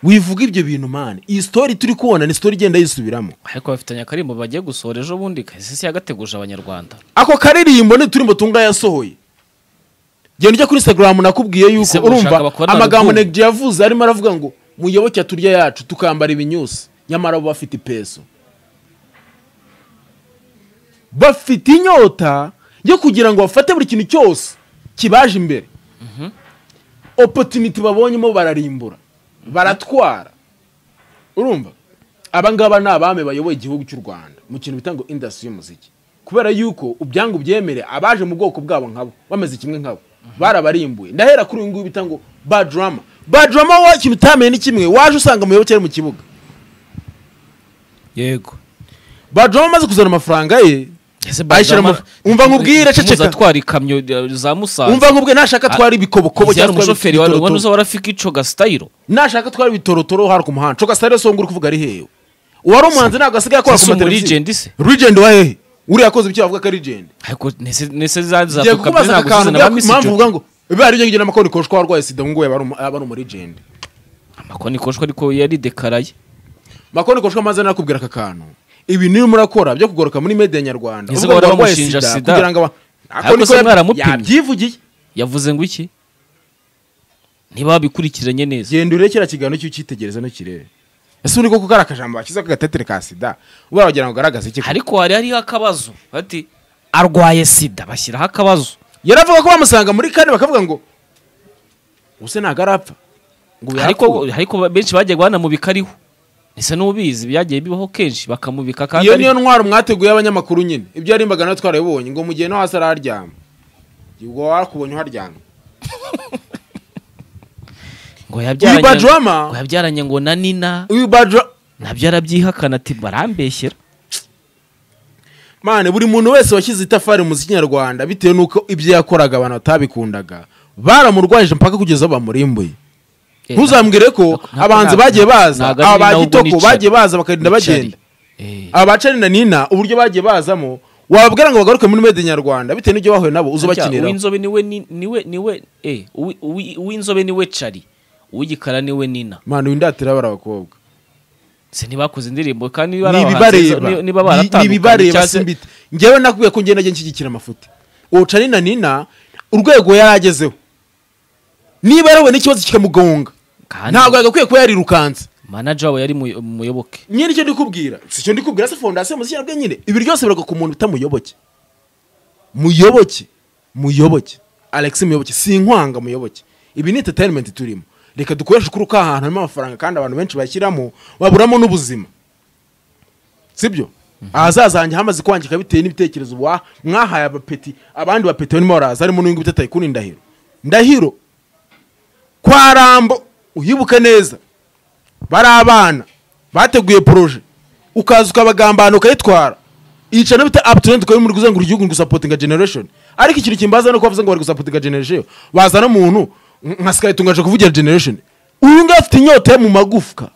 wivuga ibyo bintu mani iyi sitori turi kubona ni sitori igenda yisubiramo
ariko bafitanye akaririmbo bagiye gusohora ejo bundi kahise yagateguje abanyarwanda
ako karirimbo ni uturimbo tunga yasohoye genda ujya kuri instagram nakubwiye yuko
Ese urashaka
urumva
bakora
amagambo
urukundo?
negdi yavuze arimo aravuga ngo muyoboke turya yacu tukambara ibinyusi nyamara bo bafite ipeso bafite inyota yo kugira ngo bafate buri kintu cyose kibaje imbere opotuniti babonyemo bararimbura baratwara urumva abangaba ni abami bayoboye igihugu cy'u rwanda mu kintu bita ngo indasitiri y'umuziki kubera yuko ubyangu byemere abaje mu bwoko bwabo nkabo bameze kimwe nkabo barabarimbuye ndahera kuri uyu nguyu bita ngo badrama badrama wowe ikintu utamenye ni kimwe waje usanga muyoboke ari mu kibuga
yego
badrama amaze kuzana amafaranga ye ayishyira mu umva nkubwire ceceka
atwara ikamyo eh, za musanze
umva nkubwire nashaka twari ibikobokobo
yari
cyangwa twari
umushoferi wari
ibitorotoro.
uzi warafika ico gasitayiro
nashaka twari ibitorotoro hari ku muhanda coga sitari songa uri kuvuga ari hewe uwari umuhanzi ntabwo asigaye akora ku
Ese umu
mateleviziyo
legend se?
rigend wa hehe uriya akoze icyo bavuga ko ari rigend
ariko nese nese za za
ngiye
tukabyo
kukubaza aka kantu
ntabwo zizana
mbega
ba misi
impamvu
jo
uvuga ngo biba ari ibyo ngibyo n'amakoni koshwa warwaye sida ngo nguwe aba ari umurigende
amakoni koshwa ariko yari dekaraye
makoni koshwa maze nakubwira aka kantu ibi niyo murakora byo kugaruka muri media nyarwanda
Ese
uvuga ngo
bahora
warwaye
bamushinja sida?
kugira ngo aba-
Ariko
Ako niko
se
yab-
mwaramupimye?
yabyivugiye
yavuze ngo iki niba babikurikiranye neza
genda urebe kiriya kiganiro cyo ucyitegereza ntukirebe ese ubundi koko kari akajambo bashyizeho k'agatetere ka sida ubara wagira ngo ugaragaze iki
ariko hari hariho akabazo bati arwaye sida bashyiraho akabazo
yaravuga ko bamusanga muri kane bakavuga ngo ubuse ntabwo arapfa ngo ubu
ariko
yarapfuye."
ariko benshi bagiye banamubika ariho ese n'ubizi byagiye bibaho kenshi bakamubika kandi
iyo
ari-
niyo ntwaro mwateguye abanyamakuru nyine ibyo yarimbaga nawe twarabibonye ngo mu gihe no hasi araharyama ubwo wakubonye uharyama
ngo
uyu
yabyaranye ngo
badrama
yabyaranye ngo na nina
uyu badra
nabyo arabyihakana ati barambeshyera
mane buri muntu wese washyize itafari mu muziki nyarwanda bitewe n'uko ibyo yakoraga abantu batabikundaga baramurwanyije mpaka kugeza aho bamurimbuye
Eh,
ntuzambwire ko
ntabwo-
abahanzi
ntabwo-
bagiye baza
ntabwo ari
aba ba
ninaho ubwo
gitoko
nicari.
bagiye baza bakarinda
Nicari.
bagenda
Eh,
aba bacani na nina uburyo bagiye bazamo wababwira ngo bagaruke muri mede nyarwanda bitewe n'ibyo bahuye nabo uzubakinira
uw'inzobe niwe ni- niwe niwe eh, uwi- uwi- uw'inzobe niwe cari uw'igikara niwe nina
mwana windatira bari abakobwa
se ntibakoze indirimbo kandi
ni ibibareba Ni- ni ibibareba simbite ngewe nakubwiye ko ngenda ngenda nshyigikira amafuti uwucani na nina urwego yari agezeho niba yarahuye n'ikibazo kikamugonga ntabwo yagakwiye kuba yarirukanse
manager wabo yari mu- umuyoboke
nyine icyo ndikubwira si icyo ndikubwira se fondasiyo muziki nyarwanda nyine ibi byose biraga ku muntu utamuyoboke muyoboke muyoboke alex muyoboke si inkwanga muyoboke ibi ni entertainment turimo reka dukoreshe ukuri ko ahantu harimo amafaranga kandi abantu benshi bashyiramo baburamo n'ubuzima sibyo ahazaza hanjye hamaze kwangika bitewe n'ibitekerezo wa- mwahaye abapeti abandi bapeti barimo baraza harimo n'uyu nguyu bita tayikuni ndahiro ndahiro kwa rambo uyibuke neza bari abana bateguye poroje ukaza ukabagambana ukayitwara iyica bita aputurenti ukaba muri kuzenguruka igihugu ngo usapotinga generation ariko ikintu kimbaza ni uko bavuze ngo bari gusapotinga generation bazana umuntu nk- nka sikayitunga aje kuvugira generation uyu nguyu afite inyota ye mu magufwa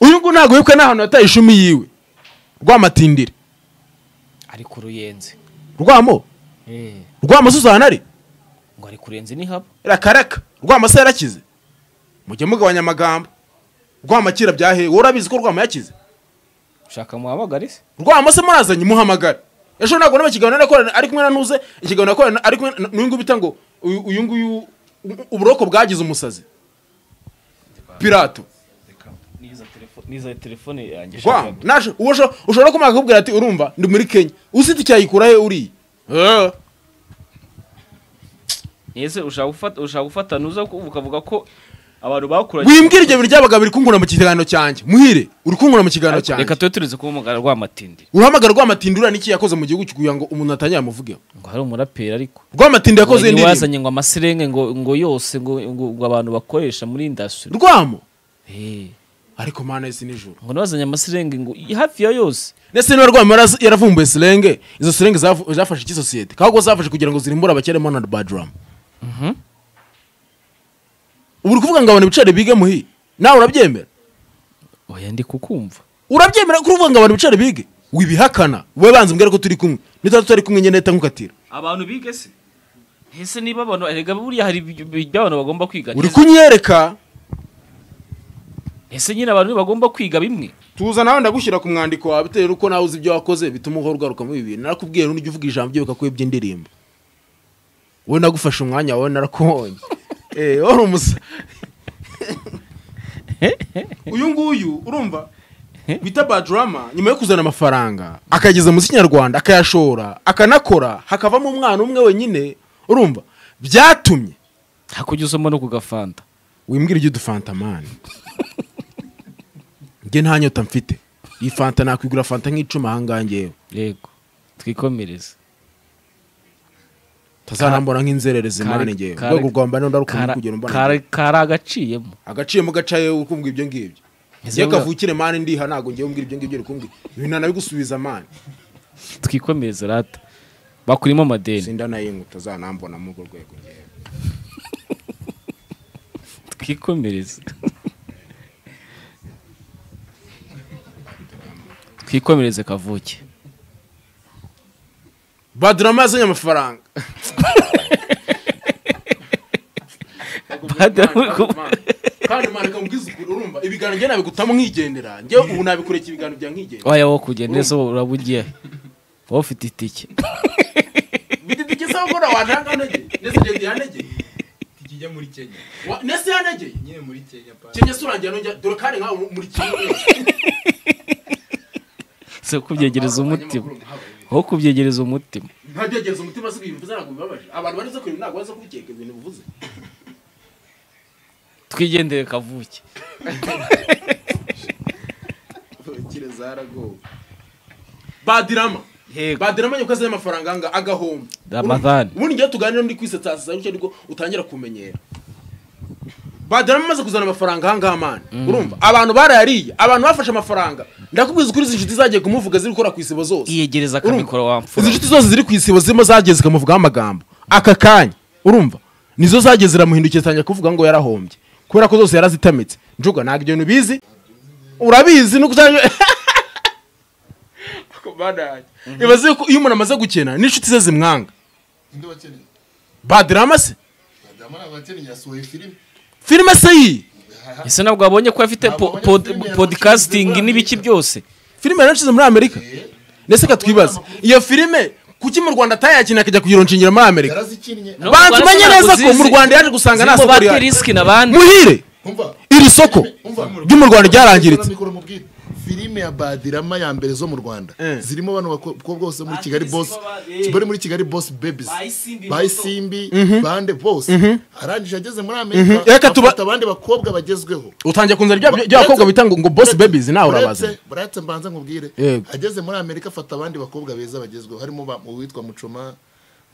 uyu nguyu ntabwo yibukwa n'ahantu yataye ishumi yiwe rwamatindire
ari ku ruyenzi
rwamo
Eh,
rwamo se uzahana ari
ngo ari ku ruyenzi ni haba
rakaraka rwama se yarakize mujye mugabanya amagambo rwama kira byahe wowe urabizi ko rwama yakize
ushaka muhamagare se
rwamase murazanye muhamagare ejo ntabwo naba ikiganiro nakorana ari kumwe na ntuze ikiganiro nakorana ari kumwe na- n'uyu nguyu bita ngo uyu uyu nguyu u- uburoko bwagize umusazi pirato
n'izo telefone yanjye
rwama naje uwo usho- ushobora kumwaka akakubwira ati urumva ndi muri kenya usite icyayikura he uriye Eh,
ese ushaka gufata ushaka gufata nuza ukavuga ko abantu bakuranye
wimbwira ibyo bintu byabaga biri kungura mu kiganiro cyanjye muhire uri kungura mu kiganiro
Ariko
cyanjye
reka tube turetse kuba rwamatindi
uruhamagara rwamatindura niki yakoze mu gihugu kugira ngo umuntu atangira amuvugeho
ngo hari umuraperi ariko
rwamatindi
ngo
yakoze
niwe
indirimbo
wazanye ngo amaserenge ngo ngo yose ngo ngo, ngo abantu bakoresha muri indasitiri
rwamo
Eh,
ariko mana isi nijoro
ngo niwe wazanye amaserenge ngo hafi ya yose
ndetse niba rwama yaraz- yaravumbuye silenge izo silenge zafu- zafashe iki sosiyete kabwo zafashe kugira ngo zirimbure abakirimo na badrama ubu uri kuvuga ngo abantu bicare bige muhi nawe urabyemera
oya ndi kukumva
urabyemera ko uvuga ngo abantu bicare bige wibihakana wowe banza umbwira ko turi kumwe nitatu turi kumwe nyine leta nkukatira
abantu bige se ese niba abantu erega buriya hari ibi- ibi- iby'abantu bagomba kwiga
uri kunyereka
ese nyine abantu ntibagomba kwiga bimwe
tuza nawe ndagushyira ku mwandiko wawe bitewe nuko nawe uzi ibyo wakoze bituma uhora ugaruka muri ibi bintu narakubwiye n'ujya uvuga ijambo ryo bikakuba iby'indirimbo wowe nagufashe umwanya wawe narakuhonye eh wari umusa uyu nguyu urumva bita badrama nyuma yo kuzana amafaranga akayageza mu kinyarwanda akayashora akanakora hakavamo umwana umwe wenyine urumva byatumye
hakujya usoma no ku gafanta
wimbwira ujya udufanta mani njye nta nyota mfite iyi fanta nakwigura fanta nk'icumi ahangaha ngewe
yego twikomereze
tazarambura nk'inzererezi mani ngewe
Kara-
rwego rwa mbana ndarukunze
kara-
kugera mbona
kara- karagaciyemo
agaciyemo gacaye ukumbwa ibyo ngibyo
Ese
iyo
bwa-
kavukire mani ndiha ntabwo ngewe umbwira ibyo ngibyo rukumbwi ibintu nabigusubiza mani
twikomereze rata bakurimo amadeni
sindanayinga utazanambona muri urwo rwego ngewe
twikomereze twikomereze kavuke
badrama yazanye amafaranga
Badrama-
kandi mani kamubwiza ukuri urumva ibiganiro njye nabigutamo nkigendera njyewe ubu nabikurikira ibiganiro bya nkigendera
waya wo kugenda ese uraba ugiye wowe ufite itike
bididike se gukora washaka ntege ndetse njye yanegeye
Ikijya muri Kenya.
Wa- ndetse yanegeye
Nyine muri Kenya pa.
kenya se urangira nongera dore kandi nkawe muri kimwe
si kubyegereza umutima wowe kubyegereza umutima
ntabyegereza umutima si ibintu bivuze ntabwo bibabaje abantu banyuze ku bintu ntabwo baza kubikeka ibintu bivuze
twigendere kavuke
Kire zaragowe.
badirama
Yego.
badirama nyoko azanye amafaranga anga agahomba
Ramadhan.
ubundi njyewe tuganira ndi kwisetsa sasa nicyo nibwo utangira kumenyera badirama amaze kuzana amafaranga ahangaha mani urumva abantu barayariye abantu bafashe amafaranga ndakubwiza ukuri izi nshuti zagiye kumuvuga ziri gukora ku isibo zose
iyegereza
Urumva?
akamikoro wamfura
izi nshuti zose ziri ku isibo zirimo zageze ikamuvugaho amagambo aka kanya urumva nizo zageze ziramuhindukira zitangira kuvuga ngo yarahombye kubera ko zose yarazitamitse njuga ntabwo ibyo bintu ubizi urabizi nuko cyane ibaze ko iyo umuntu amaze gukena n'inshuti ze zimwanga
Inde wakeneye?
badirama se
Badama ni abakeneye yasohoye filime.
filime se iyi
ese ntabwo wabonye ko afite po-
Ntabwo
pod-
wabonye filime
podcasting
yamushyize
n'ibiki byose
filime yaranshize muri amerika ndetse ka twibaza iyo filime kuki mu rwanda atayakina akajya kuyironshingira muri amerika
Yarazikinnye.
No,
bantu
Rwanda
umenye
ntabwo
neza ko
zizi.
mu rwanda yaje gusanga nta soko
zirimo bateri
rihari
risk n'abandi
muhire
Umva.
iri soko
Umva.
ryo mu rwanda
Kora
ryarangiritse
mikoro mubwire. Filime ya Badirama ya mbere zo mu Rwanda
Eh.
zirimo abantu bakobwa bose muri
Bandi
Kigali
si
Boss
ko ba-
bari muri Kigali Boss Babies
Bayisimbi Moto.
Bayisimbi bande bose arangije ageze muri Amerika
Mhm. Reka tuba-
afata abandi bakobwa bagezweho
utangiye kunzana rya
Ba-
rya bakobwa
uretse-
bita ngo ngo boss
uretse-
babies nawe urabazi
uretse- uretse mbanza nkubwire
Yego.
ageze muri amerika afata abandi bakobwa beza bagezweho harimo ba- uwitwa mucoma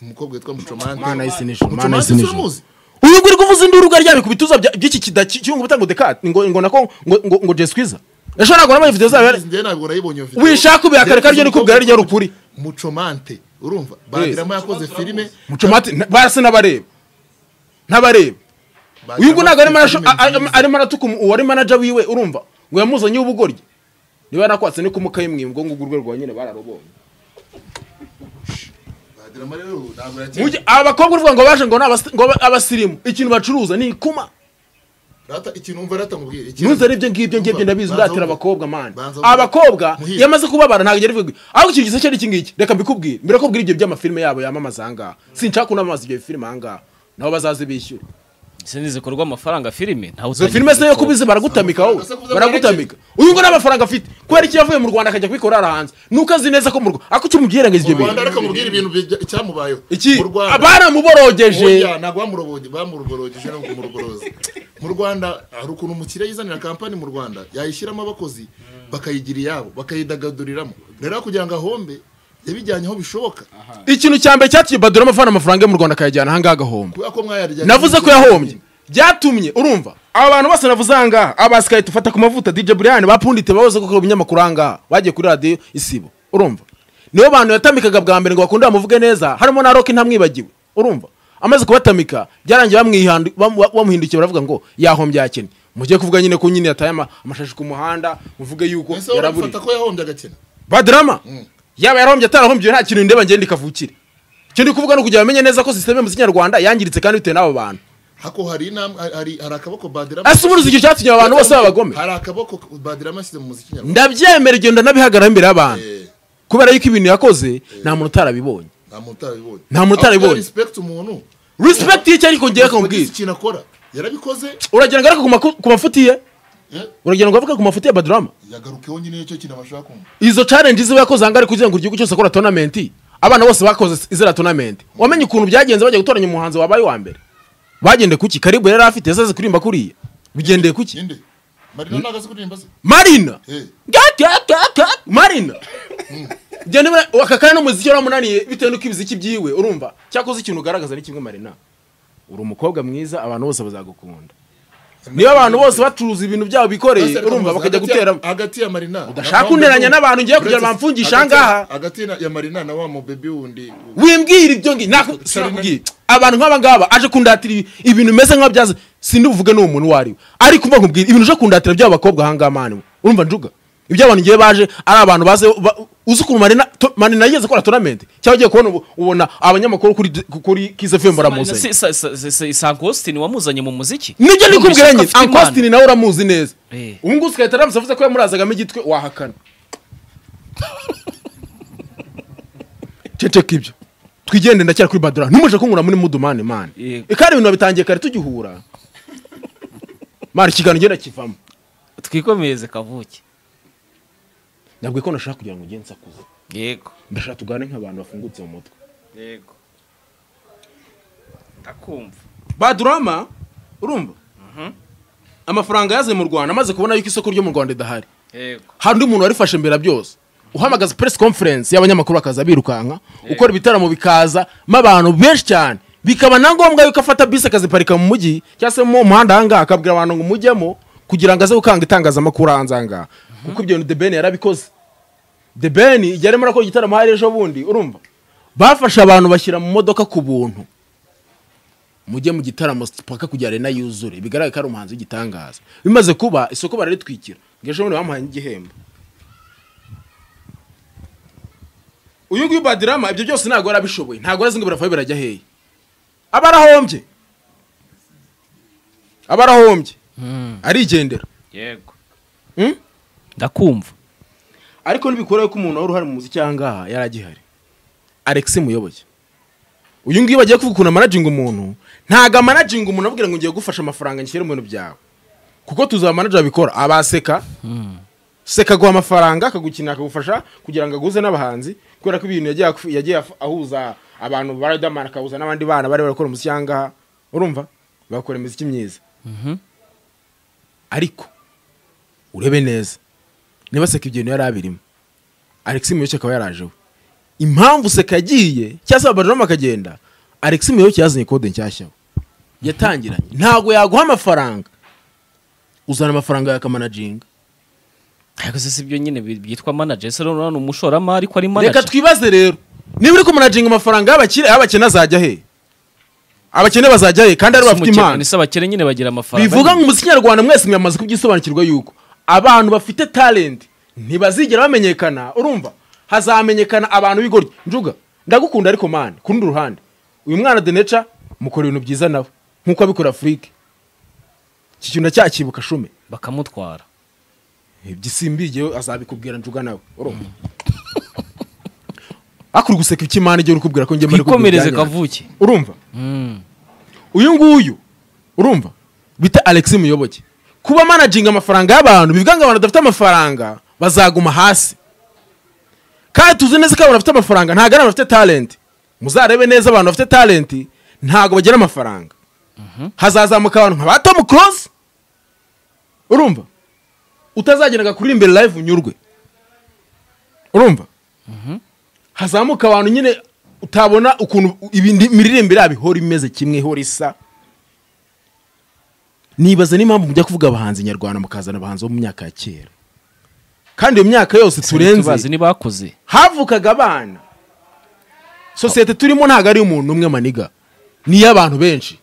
umukobwa witwa
mana isi
mucomante
nijoro mana
Utumase
isi nijoro
turamuzi.
uyu nguyu kuvuza induru ubwo aryamye ku bituza bya- by'iki kida cy'ubu ngo dekate ngo ngo nako ngo ngo ngo jeskwiza ejo ntabwo nabonye video zabo yari-
njyewe ntabwo nayibonye iyo video.
wishaka ubihakarika ryo nikubwira ryo rukuri
mucomante urumva badirama yakoze filime
mucomati barasa n'abareba n'abareba uyu nguyu ntabwo arimo arasho- a- a- a- arimo aratuka umu- uwari manaja wiwe urumva ngo yamuzanye ubugoryi niba yarakwatse ni kumukayimwe ngo ngo urwe rwa nyine bararubonye
badirama rero ntabwo yakeneye
Mujye- aba bakobwa uvuga ngo baje ngo ni abasi- ngo ba- abasirimu ikintu bacuruza ni ikuma
rata ikintu umva rata nkubwire ikintu-
ntuze aribyo ngibyo ngibyo ndabizi
Banza
udatera
wumve.
abakobwa mani
Banza wumve.
abakobba
Muhire.
iyo amaze kubabara ntabwo yari bivuga ariko ikintu gisa cyari iki ngiki reka mbikubwire mbikubwire ibyo by'amafilime yabo yamamaza ahangaha sinshaka kunamamaza ibyo bifilime ahangaha nabo bazaze bishyura
ese ntizikorwa amafaranga filime ntawe
izo filime se yo kubizi baragutamika wowe baragutamika uyu ngo n'amafaranga afite kubera icyo yavuye mu rwanda akajya kubikora hariya hanze nuko azi neza ko mu rwanda ako kimubwira ngo azi
mu
ibyo
rwanda
bintu
reka mubwire ibintu bijya- icyamubayeho
iki
mu rwanda
baramuborogeje
Oya, ntabwo bamuroboge bamuroborogeje ntabwo kumuroboroza mu rwanda hari ukuntu umukiriya yizanira kampani mu rwanda yayishyiramo abakozi bakayigira iyabo bakayidagaduriramo rero kugira ngo ahombe yabijyanye aho bishoboka
ikintu cya mbere cyatumye badura amavana amafaranga yo mu rwanda akayajyana ahangaha agahomba
kubera ko mwayarya
navuze ko yahombye byatumye urumva aba bantu bose navuze ahangaha abasikaye dufata ku mavuta dj brian bapunditse bahoze gukora ibinyamakuru ahangaha bagiye kuri radiyo isibo urumva nibo bantu yatamikaga bwa mbere ngo bakunda bamuvuge neza harimo na roke ntamwibagiwe urumva amaze kubatamika byarangiye bamwihandu- bamu- bamuhindukiye baravuga ngo yahombye yakennye mujye kuvuga nyine ko nyine yataye ama- amashashi ku muhanda muvuge yuko
ese wowe
yaraburiye
urafata ko yahombye agakena
badrama yaba yarahombye atarahombye nta kintu ndeba ngende ikavukire icyo ndi kuvuga ni ukugira ngo amenye neza ko sisiteme mu kinyarwanda yangiritse kandi bitewe n'abo bantu
hako hari inam- hari hari akaboko badirama
ese ubundi icyo cyatumye abantu bose b'abagome
hari akaboko badirama ashyize mu muziki nyarwanda
ndabyemera igenda nabihagarara imbere y'abantu
Eh,
kubera yuko ibintu yakoze nta muntu utarabibonye
nta muntu utarabibonye
Nta muntu utarabibonye.
respect umuntu
respect y'icyo ariko ngewe
Bagize
akambwira
ikintu akora yarabikoze
uragira ngo areke ku maku- ku mafuti ye
eh,
uragira ngo avuge ku mafuti ya badurama
yagarukeho nyine nicyo kintu abashaka kumva
izo challenge ziba yakoze ahangari kugira ngo igihugu cyose akora tournament abana bose bakoze izira tournament wamenye ukuntu byagenze bajya gutoranya umuhanzi wabaye wa mbere bagende kuki karibu yari afite yasaze kurimba kuriya bigendeye kuki
ninde marina ntago azi kuririmba se
marina
Eh,
Ga- ga- ga- ga- marina genda ubona- aka kanya n'umuziki waramunaniye bitewe n'uko ibiziki byiwe urumva cyakoze ikintu ugaragaza ni kimwe marina uri umukobwa mwiza abantu bose bazagukunda niyo abantu bose bacuruza ibintu byabo bikoreye
Pastor
urumva
Kamuzi,
bakajya
hagati ya-
guteramo
hagati ya marina
Udashaka
na wa
unteranya
Mbebe
n'abantu ngiye kugira
uretse-
bamfungisha
hagati ya-
ahangaha.
hagati ya- ya marina na wa mubebi wundi
wimbwira ibyo ngi nako sinakubwira abantu nk'aba ngaba aje kundatira ibi- ibintu bimeze nk'ababyaza sindi buvuge n'uwo muntu uwo ari we ariko umva nkubwira ibintu uje kundatira by'aba bakobwa ahangaha mani we. urumva njuga ibyo abantu ngiye baje ari abantu baze ba- uzi ukuntu marina to- marina yigeze akora tournament cyangwa ugiye kubona ubu- ubona abanyamakuru kuri kuri kizefemu baramuzanye
isankositini wamuzanye mu muziki
nibyo nikubwira nyine
Afite impano.
ankositini nawe uramuzi neza
Eh.
ubu ngubu ugahita aramuzi avuze ko yamurazagamo igitwe wahakana ceceka ibyo twigende ndacyari kuri badura ntumuje kunkura muri mudumane mani
Yego.
ikari ibintu babitangiye kare tugihura mani ikiganiro ngenda kivamo
twikomereze kavuke
ntabwo ko nashaka kugira ngo ugende nsakuze
yego
ndashaka tugane nk'abantu bafungutse mu mutwe
yego ndakumva
badurama urumva amafaranga yaze mu rwanda amaze kubona yuko isoko ryo mu rwanda ridahari
yego
hari undi muntu warifashe mbere ya byose uhamagaza press conference y'abanyamakuru bakaza birukanka ukora ibitaramo bikaza mo abantu benshi cyane bikaba na ngombwa yuko afata bisi akaziparika mu mujyi cyangwa se mu muhanda ahangaha akabwira abantu ngo mujyemo kugira ngo aze gukanga itangazamakuru hanze ahangaha kuko ibyo bintu The Ben yarabikoze The Ben igihe arimo arakora igitaramo hari ejo bundi urumva bafashe abantu bashyira mu modoka ku buntu mujye mu gitaramo paka kugira arena yuzure bigaragara ko ari umuhanzi w'igitangaza bimaze kuba isoko bararitwikira ngo ejo bundi bamuhaye n'igihembo uyu nguyu badirama ibyo byose ntabwo yari abishoboye ntabwo arazi ngo biravayo birajya hehe aba arahombye aba arahombye arigendera
yego
Hmm?
ndakumva
ariko ntibikuraho ko umuntu wari uruhare mu muziki ahangaha yari agihari alex muyoboke uyu nguyu bagiye kuvuga ukuntu amanaginga umuntu ntabwo amanaginga umuntu avugira ngo ngiye gufasha amafaranga ngishyire mu bintu byawe kuko tuzi abamanager babikora abaseka seka aguha amafaranga akagukinira akagufasha kugira ngo aguze n'abahanzi kubera ko ibintu yagiye aku- yagiye af- ahuza abantu ba riderman akahuza n'abandi bana bari barakora umuziki ahangaha urumva bakora imiziki myiza ariko urebe neza niba seka ibyo bintu yari abirimo alex muyoboke akaba yaraje we impamvu seka yagiye cyangwa se abajama akagenda alex muyoboke yazanye kode nshyashya we. yatangiranye ntabwo yaguha amafaranga uzana amafaranga yakamanaginga
ariko se si byo nyine bi- byitwa manager ese rero ni umushoramari ko ari
reka
manager
twibaze rero niba uri kumanaginga amafaranga y'abakire y'abakene azajya he abakene bazajya he kandi ari bafite impano
ese abakene nyine bagira amafaranga
bivuga ngo umuziki nyarwanda mwese mwamaze kubyisobanukirwa yuko abantu bafite talent ntibazigera bamenyekana urumva hazamenyekana abantu b'igoryi njuga ndagukunda ariko mani ku rundi ruhande uyu mwana deneca mukora ibintu byiza nawe nk'uko abikora afurike iki kintu ndacyakibuka shume
bakamutwara
gisimbigeyo azabikubwira njuga nawe urumva akuri guseka iki mani igihe uri kubwira ko ngemera
twikomereze kavuke
urumva uyu nguyu urumva bita alex muyoboke kuba managinga amafaranga y'abantu bivuga ngo abantu badafite amafaranga bazaguma hasi kandi tuzi neza ko abantu bafite amafaranga ntabwo ari abantu bafite talenti muzarebe neza abantu bafite talenti ntabwo bagira amafaranga hazazamuka abantu nka ba tom close urumva utazageraga kuri imbere live unyurwe urumva hazamuka abantu nyine utabona ukuntu ibindi imiririmbire yabo ihora imeze kimwe ihora isa nibaza n'impamvu mujya kuvuga abahanzi nyarwanda mukazana abahanzi bo mu myaka ya kera kandi iyo myaka yose
turenze
turenze
ntibakoze
havukaga abana sosiyete turimo ntabwo ari umuntu umwe maniga ni iy'abantu benshi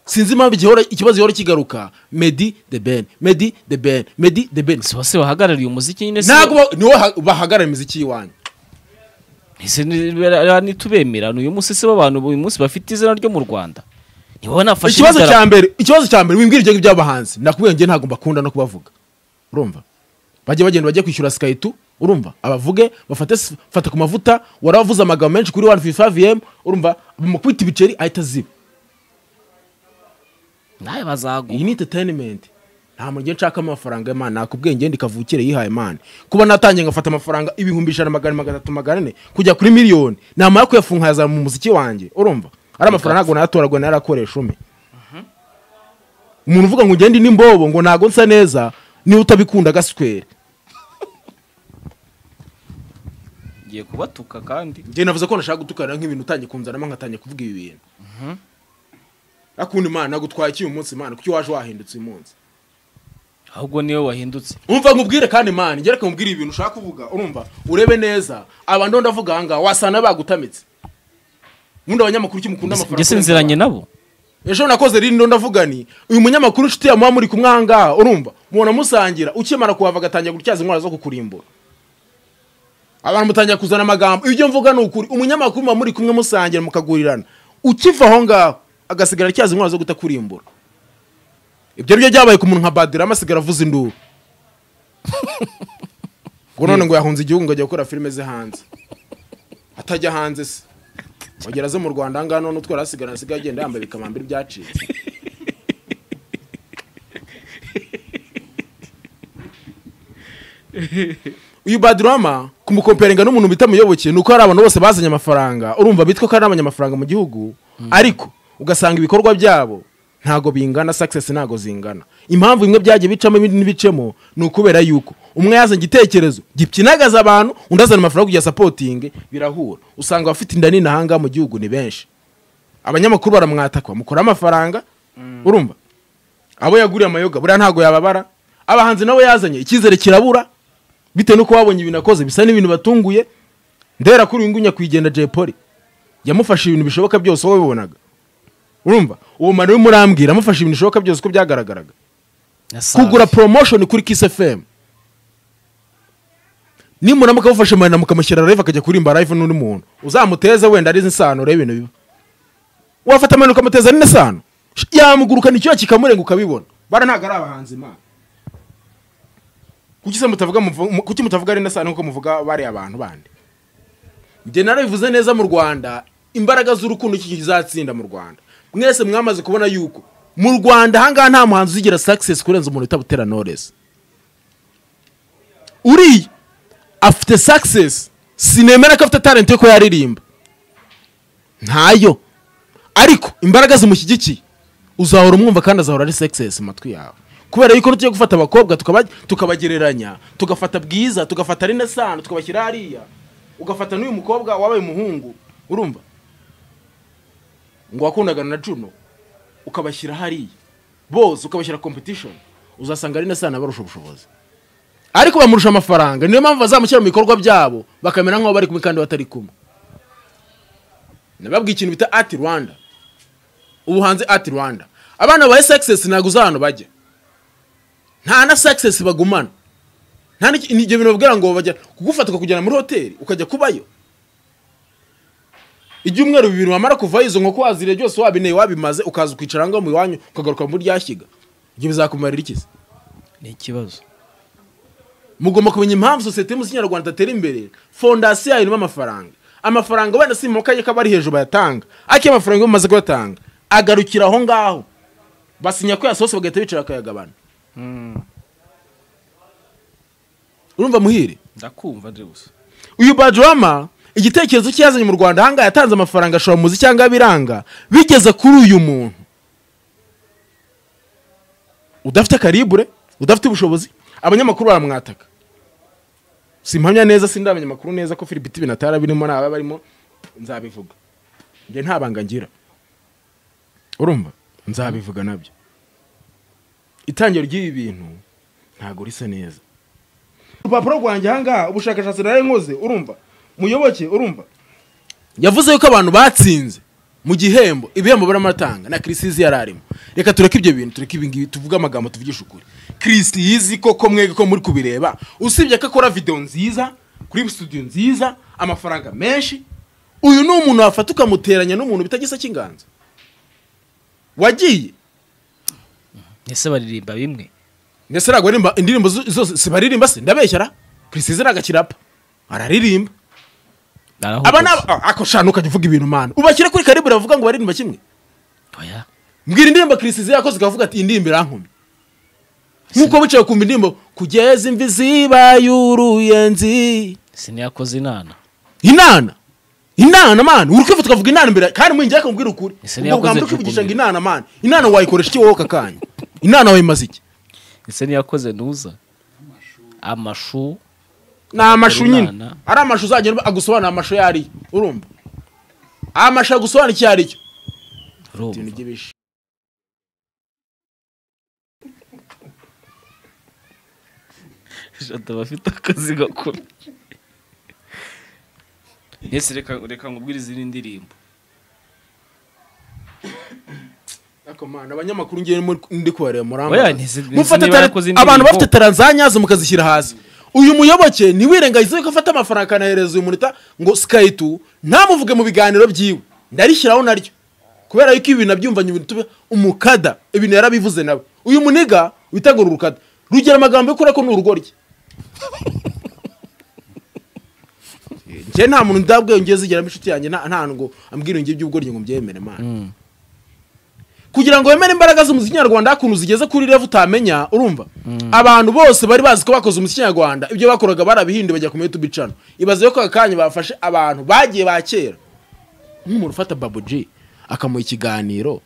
sinzi impamvu igihora ikibazo gihora kigaruka medi de ben medi de ben medi de ben
si bose bahagarariye umuziki nyine si
ntabwo ba- niwo ha- bahagarara imiziki y'iwanyu
Ese ni- nitubemera ni uyu munsi si bo bantu uyu munsi bafite izina ryo mu rwanda ntiwowe nafashe
ikibazo
n'idarapo.
cya mbere ikibazo cya mbere wimbwira ibyo ngibyo by'abahanzi nakubwiye njye ntabwo mbakunda no kubavuga urumva bajye bagenda bajye kwishyura sikaritu urumva abavuge bafate s- fata ku mavuta waravuze amagambo menshi kuri 155m urumva bamukubita ibiceri ahita ziba
nawe bazaguha
iyi ni entertainment nta muntu ugiye nshakamo amafaranga y'imana nakubwiye ngende kavukire yihaye imana kuba natangiye ngafata amafaranga ibihumbi ijana magana magatatu magana ane kujya kuri miliyoni namara kuyafunga yazana mu muziki wanjye urumva ari amafaranga ntabwo nayatoragura narakoresha ume umuntu uvuga ngo ngende n'imbobo ngo ntago nsa neza niba utabikunda agaswera
ngiye kubatuka kandi
njye navuze ko nashaka gutukanira nk'ibintu utangiye kunzanamo nkatangiye kuvuga ibi bintu akunda imana nagutwaye iki uyu munsi imana kuki waje wahindutse uyu munsi
ahubwo niwe wahindutse
umva nkubwire kandi mani ngereka nkubwire ibintu ushaka kuvuga urumva urebe neza abantu ndo ndavuga ahangaha wasanga bagutamitse nkunda abanyamakuru iki mukunda
njye sinziranye nabo
ejo nakoze rino ndo ndavuga ni uyu munyamakuru inshuti yamuha muri kumwe ahangaha urumva mubona musangira ukimara kuhava agatangira gutyaza indwara zo kukurimbura abantu mutangira kuzana amagambo ibyo mvuga ni ukuri umunyamakuru muba muri kumwe musangira mukagurirana ukiva aho ngaho agasigara atyaza indwara zo kutakurimbura ibyo ryo byabaye ku muntu nka badirama asigara avuza induru ngo none ngo yahunze igihugu ngo ajya gukora filime ze hanze atajya hanze se wagera aze mu rwanda ahangaha none utwara asigarana asigaye agenda yambaye bikamambiri byacitse uyu badirama kumukomperenga n'umuntu bita muyoboke ni uko hari abantu bose bazanye amafaranga urumva bitwa ko ari abanyamafaranga mu gihugu ariko ugasanga ibikorwa byabo ntago bingana success ntago zingana impamvu bimwe byagiye bicamo ibindi ntibicemo ni ukubera yuko umwe yazanye igitekerezo gipyinagaza abantu undi azana amafaranga kujya sapotingi birahura usanga abafite inda nini ahangaha mu gihugu ni benshi abanyamakuru baramwatakwa mukora amafaranga urumva abo yaguriye amayoga buriya ntago yababara abahanzi nabo yazanye icyizere kirabura bitewe nuko babonye ibintu akoze bisa n'ibintu batunguye ndera kuri uyu nguyu nyakwigendera Jay Polly yamufashe ibintu bishoboka byose wowe bibonaga urumva uwo mani we murambwira amufashe ibintu bishoboka byose uko byagaragaraga kugura promotion kuri Kiss FM nimuramuka mufashe mani mukamushyira live akajya kuririmba live n'undi muntu uzamuteze wenda arizi insano urebe ibintu biba wafata mani ukamuteza n'indi sano yamugurukana icyuya kikamurenga ukabibona bara ntabwo ari abahanzi imana kuki se mutavuga muvu- mu- kuki mutavuga ari nasana nkuko muvuga bariya abantu bandi njye narabivuze neza mu rwanda imbaraga z'urukundo iki kizatsinda mu rwanda mwese mwamaze kubona yuko mu rwanda ahangaha nta muhanzi uzigira success kurenza umuntu utabutera knowless uriya afite success sinemera ko afite talent yo kuba yaririmba ntayo ariko imbaraga zimushyigikiye uzahora umwumva kandi azahora ari sexes mu matwi yawe kubera yuko tugiye gufata abakobwa tukaba- tukabagereranya tugafata bwiza tugafata ari nasano tukabashyira hariya ugafata n'uyu mukobwa wabaye umuhungu urumva ngo wakundaga na juno ukabashyira hariya bose ukabashyira competition uzasanga ari nasano abarusha ubushobozi ariko bamurusha amafaranga niyo mpamvu bazamushyira mu bikorwa byabo bakamera nk'aho bari kumwe kandi batari kumwe nababwiye ikintu bita ati rwanda ubu hanze ati rwanda abana ba success ntabwo uza ahantu bajya nta na success bagumana nta n'iki- ni ibyo bintu babwira ngo bajya kugufata ukakujyana muri hoteli ukajya kubayo ibyumweru bibiri wamara kuvaho izo nkoko waziriye byose wabineye wabimaze ukaza ukicara ngo mu iwanyu ukagaruka muri ryashyiga ibyo bizakumarira iki se
ni ikibazo
mugomba kumenya impamvu sosiyete y'umuziki nyarwanda idatera imbere fondasiyo yayo irimo amafaranga amafaranga wenda si mu kaye k'abari hejuru bayatanga ariko iyo amafaranga iyo bamaze kuyatanga agarukira aho ngaho basinya ko yasohotse bagahita bicara bakayagabana urumva muhire
ndakumva ndi gusa
uyu bajurama igitekerezo cye yazanye mu rwanda ahangaha yatanze amafaranga ashobora muzi cyangwa abiranga bigeze kuri uyu muntu udafite karibure udafite ubushobozi abanyamakuru baramwataka simpamya neza sindi abanyamakuru neza ko filibiti binatara birimo n'aba barimo nzabivuga njye nta banga ngira urumva nzabivuga nabyo itangira ry'ibi bintu ntabwo risa neza urupapuro rwanjye ahangaha ubushakashatsi nari nkoze urumva muyoboke urumva yavuze yuko abantu batsinze mu gihembo ibihembo baramatanga na kirisizi yari arimo reka tureke ibyo bintu tureke ibi ngibi tuvuge amagambo tuvugisha ukuri kirisizi yizi koko mwege ko muri kubireba usibye ko akora videwo nziza kuri studio nziza amafaranga menshi uyu ni umuntu wafata ukamuteranya n'umuntu bitagisa cy'inganzo wagiye
ese baririmba bimwe
ndetse ntabwo aririmba indirimbo zo- zose sibaririmba se ndabeshyara kirisize ntabwo akirapa araririmba aba ni aba- ako shanu ukajya uvuga ibintu mana ubashyire kuri karibu bavuga ngo baririmba kimwe
oya
mbwira indirimbo kirisize yakoze ukavuga ati iyi ndirimbo irankumi nk'uko bicaye kumva indirimbo kugeza imvi zibaye uruyenzi
siniyakoze inana
inana inana mana uri kwivuta ukavuga inana imbere kandi mwinjira akamubwira ukuri ubwo
Ese ntiyakoze
bwambura ukivugisha ngo
rukumbi.
inana mana inana wayikoresha iki wowe aka kanya inana wayimaze iki
ese niyakoze ntuza amashu
ni amashu nyine
Inana.
ari amashu uzagenda agusobanura amashu yo ariyo urumva amashu agusobanura icyo aricyo
urumva.
ibintu by'ibishi
jada bafite akazi gakuru ndetse reka reka ngubwire izindi ndirimbo
Ariko mana, abanyamakuru ngiye muri- ndi kubareba
Oya,
murambaza
ntizi- ntizi
mufata
niba
tara-
yakoze indirimbo.
abantu bafite taranzanyazo mukazishyira hasi uyu muyoboke ntiwirengagize ko afata amafaranga akanahereza uyu munita ngo sikayi tu ntamuvuge mu biganiro byiwe ndarishyiraho naryo kubera yuko ibi bintu abyumvanye ibintu tube umukada ibintu yarabivuze nawe uyu muniga wita ngo urukada rugira amagambo yo kurako ni urugoryi njye nta muntu ndabwe ngiye zigeramo inshuti yanjye nta nta ngo ambwira ngo iby'ubugoryi ngo mbyemere mana kugira ngo wemere imbaraga z'umuziki nyarwanda hakuntu zigeze kuri revu utamenya urumva abantu bose bari bazi ko bakoze umuziki nyarwanda ibyo bakoraga barabihinduye bajya ku YouTube channel ibaze ko aka kanya bafashe abantu bagiye ba kera nk'umuntu ufata Babu G akamuha ikiganiro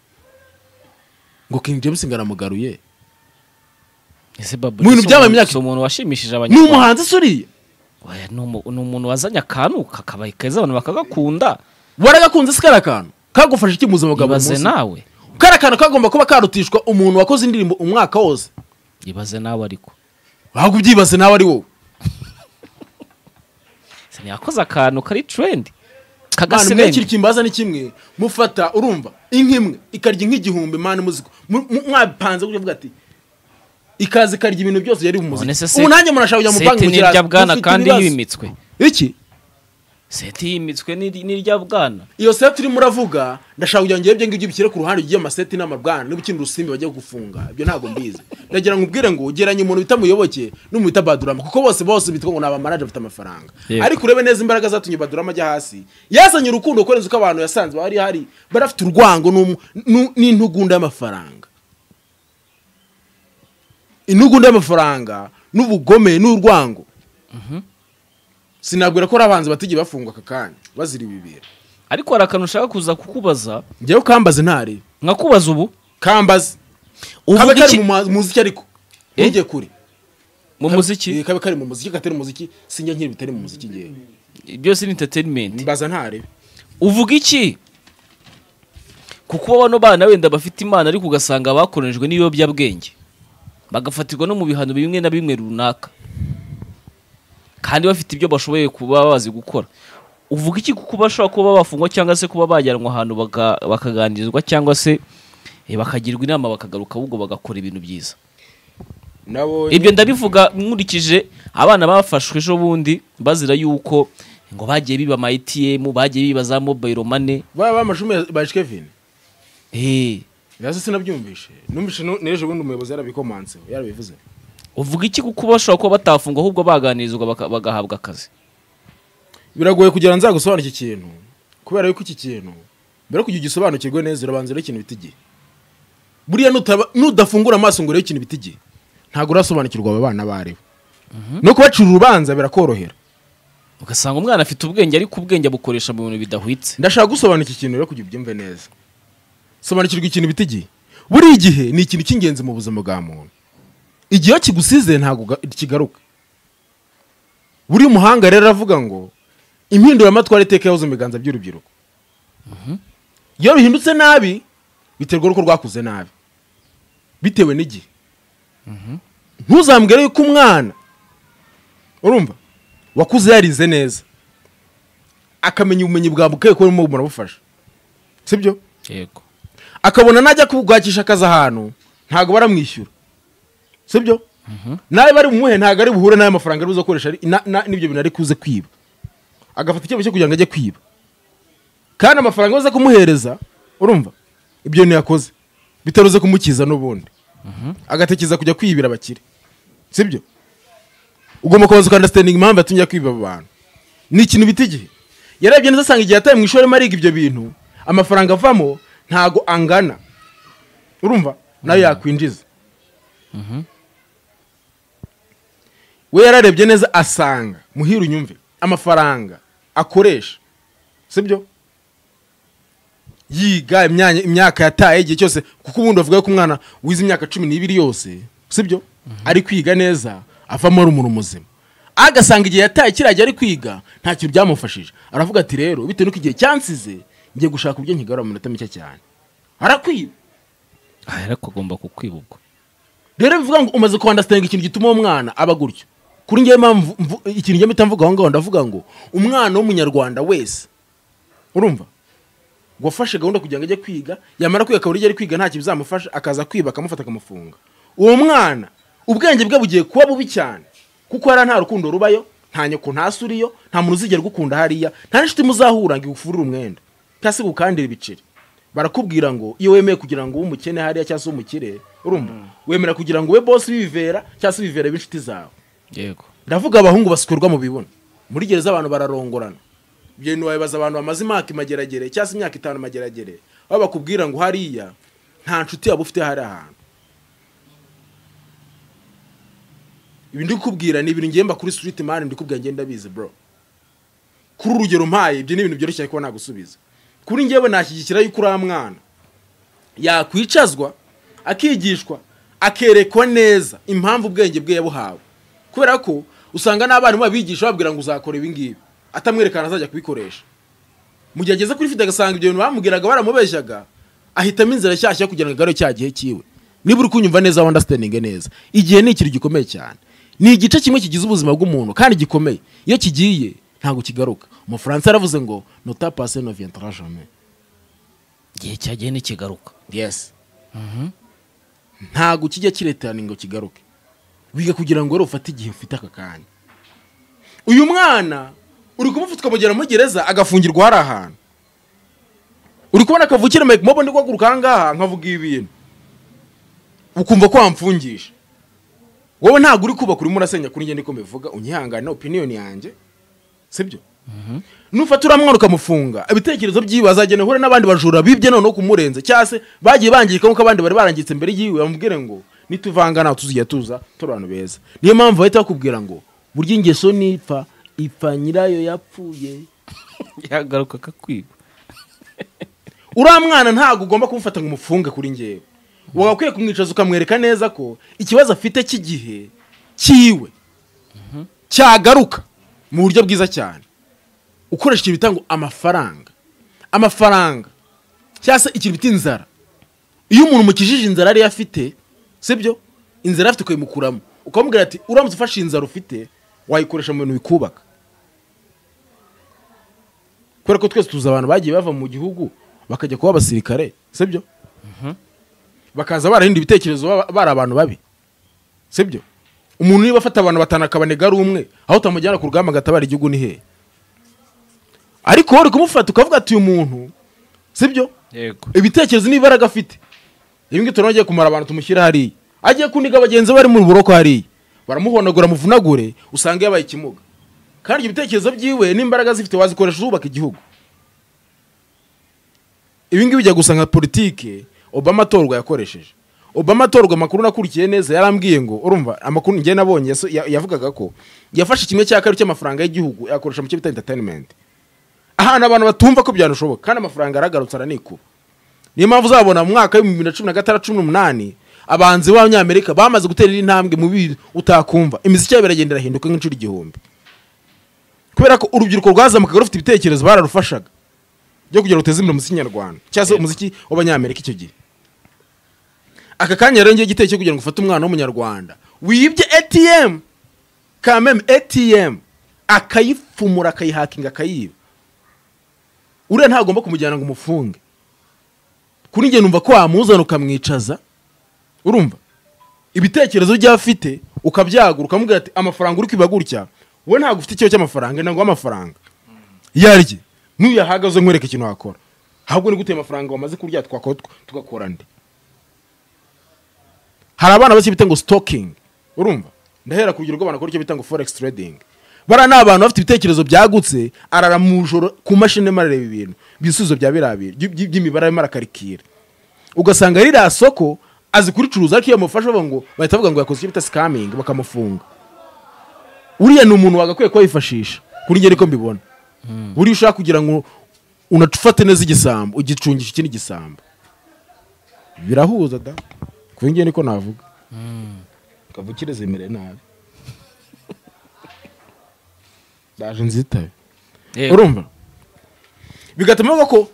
ngo King James ngo aramugaruye
ese babu
Mu bintu
si
byabaye
umuntu-
imyaka-
si umuntu washimishije
ni
abanyarwanda
umuhanzi se uriya
Oya, ni umu- ni umuntu wazanye akantu kakabaye keza abantu bakagakunda
waragakunze se kariya kantu kagufasha iki mu buzima bwa buri
ibaze
munsi
nawe
kariya kantu kagomba kuba karutishwa umuntu wakoze indirimbo umwaka wose
ibaze nawe ariko
ahubwo ubyibaze nawe ari wowe
siniyakoze akantu kari trendi
mwana mwe kiri
kagasebendi
kimbaza ni kimwe mufata urumva inka imwe ikarya inka igihumbi mwana muziko Mu- mu- mwapanze gutya vuga ati ikaza ikarya ibintu byose yari
None se
bumuzika
se-
ubu nanjye umuntu ashobora kujya mu banki
seti
mu
ni
kirasi.
irya bwana
Dufite
kandi
ibibazo.
yimitswe
iki
seti yimitswe ni- ni irya bwana
iyo seti urimo uravuga ndashaka kugira ngo ngebe ibyo ngibyo ubishyire ku ruhande ujye amaseti n'amabwana niba ukina urusimbi bajya gufunga ibyo ntabwo mbizi ndagira ngo ubwire ngo geranye umuntu bita muyoboke n'umuntu bita badurama kuko bose bose bitwa ngo ni abamanaje bafite amafaranga
Yego.
ariko urebe neza imbaraga zatumye badurama ajya hasi yazanye urukundo kurenza uko abantu yasanze bari hari barafite urwango n'umu- n'u- n'intugunda y'amafaranga intugunda y'amafaranga n'ubugome n'urwango sinabwira ko ari abanzi batigiye bafungwa aka kanya bazira ibibira
ariko hari akantu ushaka kuza kukubaza
njyewe ukambaze ntari
nkakubaza ubu
kambaze kabe
uvuga
kari
iki
mu ma- muziki ariko
Eh?
ntujye kure
mu
Eh,
muziki
kabe kari mu muziki katari mu muziki sinjya nkiri bitari mu muziki ngewe
byose ni entertainment
mbaza ntari
uvuga iki kuko bano bana wenda bafite imana ariko ugasanga bakoronijwe n'ibiyobyabwenge bagafatirwa no mu bihano bimwe na bimwe runaka kandi bafite ibyo bashoboye kuba bazi gukora uvuga iki kuko bashobora kuba bafungwa cyangwa se kuba bajyanwa ahantu baga- bakaganirizwa cyangwa se eh, bakagirwa inama bakagaruka ahubwo bagakora ibintu byiza
nabo
ibyo ndabivuga nkurikije abana bafashwe ejo bundi bazira yuko ngo bagiye biba ama ATM bagiye biba za mobile money
baba bamashumi ba Kevin
Eh,
nasi sinabyumvishe numvishe nu- n'ejo bundi umuyobozi yarabikomanseho yarabivuze
uvuga iki kuko bashobora kuba batafungwa ahubwo baganirizwa baka- bagahabwa akazi
biragoye kugira ngo nzagusobanure iki kintu kubera yuko iki kintu mbere yo kugira ugisobanukirwe neza urabanza urebe ikintu bita igihe buriya nutaba- nudafungura amaso ngo urebe ikintu bita igihe ntabwo urasobanukirwa aba bana baribo no kubacira urubanza birakorohera
ugasanga umwana afite ubwenge ariko ubwenge abukoresha mu bintu bidahwitse
ndashaka gusobanukira ikintu rero kugira ubyumve neza sobanukirwa ikintu bita igihe buri gihe ni ikintu cy'ingenzi mu buzima bwa muntu igihe iyo kigusize ntabwo uga- kigaruka buri muhanga rero aravuga ngo impinduramatwara iteka yahoze mu biganza by'urubyiruko iyo bihindutse nabi biterwa n'uko rwakuze nabi bitewe n'igihe ntuzambwire yuko umwana urumva wakuze yarize neza akamenya ubumenyi bwawe bukeye kuba urimo burabufasha sibyo
yego
akabona najya kubwakisha akazi ahantu ntabwo baramwishyura sibyo nawe bari bumuhe ntabwo ari buhure n'ayo mafaranga ari buze gukoresha ari- na- na- n'ibyo bintu ari kuze kwiba agafata icyemezo cyo kugira ngo ajye kwiba kandi amafaranga baza kumuhereza urumva ibyo ntiyakoze bitaruze kumukiza n'ubundi agatekereza kujya kwiyibira abakire sibyo ugomba kubanza ukandasitandinga impamvu yatumye kwiba abo bantu ni ikintu bita igihe yarebye neza asanga igihe yataye mu ishuri arimo ariga ibyo bintu amafaranga avamo ntago angana urumva nayo yakwinjiza we yararebye neza asanga muhira unyumve amafaranga akoresha sibyo yiga imyanya- imyaka yataye igihe cyose kuko ubundi bavuga ko umwana wize imyaka cumi n'ibiri yose sibyo ari kwiga neza avamo ari umuntu muzima agasanga igihe yataye kiriya gihe ari kwiga nta kintu byamufashije aravuga ati rero bitewe n'uko igihe cyansize ngiye gushaka uburyo nkigarura mu minota mike cyane arakwiba
aha ariko agomba kukwiba ubwo
rero bivuga ngo umaze kwandasitanga ikintu gituma uwo mwana aba gutyo kuri njyewe mpamvu mvu- ikintu njyewe mpita mvuga aho ngaho ndavuga ngo umwana w'umunyarwanda wese urumva wafashe gahunda kugira ngo ajye kwiga yamara kwiga akabura ibyo ari kwiga ntacyo bizamufasha akaza kwiba akamufata akamufunga uwo mwana ubwenge bwe bugiye kuba bubi cyane kuko hariya nta rukundo rubayo nta nyoko nta se uriyo nta muntu uzigera ugukunda hariya nta n'inshuti muzahura ngo igufurire umwenda cyangwa se gukandire ibiceri barakubwira ngo iyo wemeye kugira ngo ube umukene hariya cyangwa se umukire urumva wemera kugira ngo ube bosi w'ibivera cyangwa se ibivera b'inshuti zawe
yego
ndavuga abahungu basukurwa mu bibuno muri gereza abantu bararongorana ibyo bintu wabibaza abantu bamaze imyaka imageragere cyangwa se imyaka itanu imageragere aho bakubwira ngo hariya nta nshuti yaba ufite hari ahantu ibi ndi kukubwira ni ibintu ngemba kuri street mani ndi kubwira ngenda bizi bro kuri urugero mpaye ibyo ni ibintu byoroshye kuba nagusubiza kuri ngewe nashyigikira yuko uriya mwana yakwicazwa akigishwa akerekwa neza impamvu ubwenge bwe yabuhawe kubera ko usanga n'abarimu babigisha bababwira ngo uzakora ibi ngibi atamwerekana azajya kubikoresha mu gihe ageze kuri fite agasanga ibyo bintu bamubwiraga baramubeshyaga ahitamo inzira nshyashya kugira ngo agarure cya gihe cyiwe niba uri kunyumva neza wandasitandinge neza igihe ni ikintu gikomeye cyane ni igice kimwe kigize ubuzima bw'umuntu kandi gikomeye iyo kigiye ntabwo kigaruka umufaransa yaravuze ngo nota pase no vientara jamais
igihe cyagiye ntikigaruka
yes ntabwo kijya kireterana ngo kigaruke wiga kugira ngo rero ufate igihe ufite aka kanya uyu mwana uri kumufata ukamugera muri gereza agafungirwa hari ahantu uri kubona kavukire mike mobo ndi guhaguruka aha ngaha nkavuga ibi bintu ukumva ko wamfungisha wowe ntabwo uri kubaka urimo urasenya kuri njye niko mbivuga unyihangane opiniyoni yanjye sibyo nufata uriya mwana ukamufunga ibitekerezo byiwe azagenda ahure n'abandi bajura bibye noneho kumurenze cyangwa se bagiye bangirika nk'uko abandi bari barangiritse mbere y'iwe bamubwire ngo nituvangana tuzijya tuza turi abantu beza niyo mpamvu bahita bakubwira ngo burya ingeso nipfa ipfa nyirayo yapfuye
yagaruka akakwiba
uriya mwana ntabwo ugomba kumufata ngo umufunge kuri ngewe wagakwiye kumwicaza ukamwereka neza ko ikibazo afite cy'igihe cyiwe cyagaruka mu buryo bwiza cyane ukoresha ikintu bita ngo amafaranga amafaranga cyangwa se ikintu bita inzara iyo umuntu mukijije inzara ariyo afite sibyo inzara afite ukayimukuramo ukamubwira ati uramutse ufashe inzara ufite wayikoresha mu bintu bikubaka kubera ko twese tuzi abantu bagiye bava mu gihugu bakajya kuba abasirikare sibyo bakaza barahinda ibitekerezo baba- bari abantu babi sibyo umuntu niba afata abantu batanu akabanega ari umwe aho utamujyana ku rugamba agatabara igihugu ni hehe ariko wowe uri kumufata ukavuga ati uyu muntu sibyo
yego
ibitekerezo n'imbaraga afite ibi ngibi tunagiye kumara abantu tumushyira hariya agiye kuniga bagenzi be bari mu buroko hariya baramuhonagura muvunagure usanga yabaye ikimuga kandi ibyo bitekerezo byiwe n'imbaraga zifite wazikoresha uzubaka igihugu ibi ngibi bijya gusa nka politike obama atorwa yakoresheje obama atorwa amakuru nakurikiye neza yarambwiye ngo urumva amakuru njye nabonye yaso- ya- yavugaga ko yafashe kimwe cya kabiri cy'amafaranga y'igihugu yakoresha mu cyo bita entertainment ahantu abantu batumva ko byanashoboka kandi amafaranga aragarutse aranikuba niyo mpamvu uzabona mu mwaka w'ibihumbi bibiri na cumi na gatandatu cumi n'umunani abanzi b'abanyamerika bamaze gutera intambwe mu bintu utakumva imiziki yabo iragenda irahinduka nk'inshuro igihumbi kubera ko urubyiruko rwazamukaga rufite ibitekerezo bararufashaga byo kugira ngo ruteze imbere umuziki nyarwanda cyangwa se umuziki w'abanyamerika icyo gihe aka kanya rero ngiye igiteye cyo kugira ngo ufate umwana w'umunyarwanda wibye atm kameme atm akayifumura akayihakinga akayiba uriya ntagomba kumujyana ngo umufunge kuri njye numva ko wamuzana ukamwicaza urumva ibitekerezo byo afite ukabyagura ukamubwira ati amafaranga uri kwiba gutya wowe ntabwo ufite ikibazo cy'amafaranga ntabwo amafaranga yarye n'uyu yahagaze nkwereka ikintu wakora ahubwo ni gute ayo mafaranga wamaze kurya twakora tw- tugakora nde hari abana bake bita ngo sitokingi urumva ndahera ku rugero rw'abantu bakora icyo bita ngo foregisi tiredingi bariya ni abantu bafite ibitekerezo byagutse arara mu ijoro ku mashini arimo arareba ibintu ibisubizo bya biriya bintu by- by- by'imibare arimo arakarikira ugasanga ririya soko azi kuricuruza ariko iyo bamufashe bavuga ngo bahita bavuga ngo yakoze icyo bita sikamingi bakamufunga uriya ni umuntu wagakwiye kuwifashisha kuri ngeri ko mbibona buriya ushaka kugira ngo unafate neza igisambo ugicungisha ikindi gisambo birahuza da kuba ingeni niko navuga kavukire zemere nabi ndaje nzitabe
Yego.
urumva bigatuma bavuga ko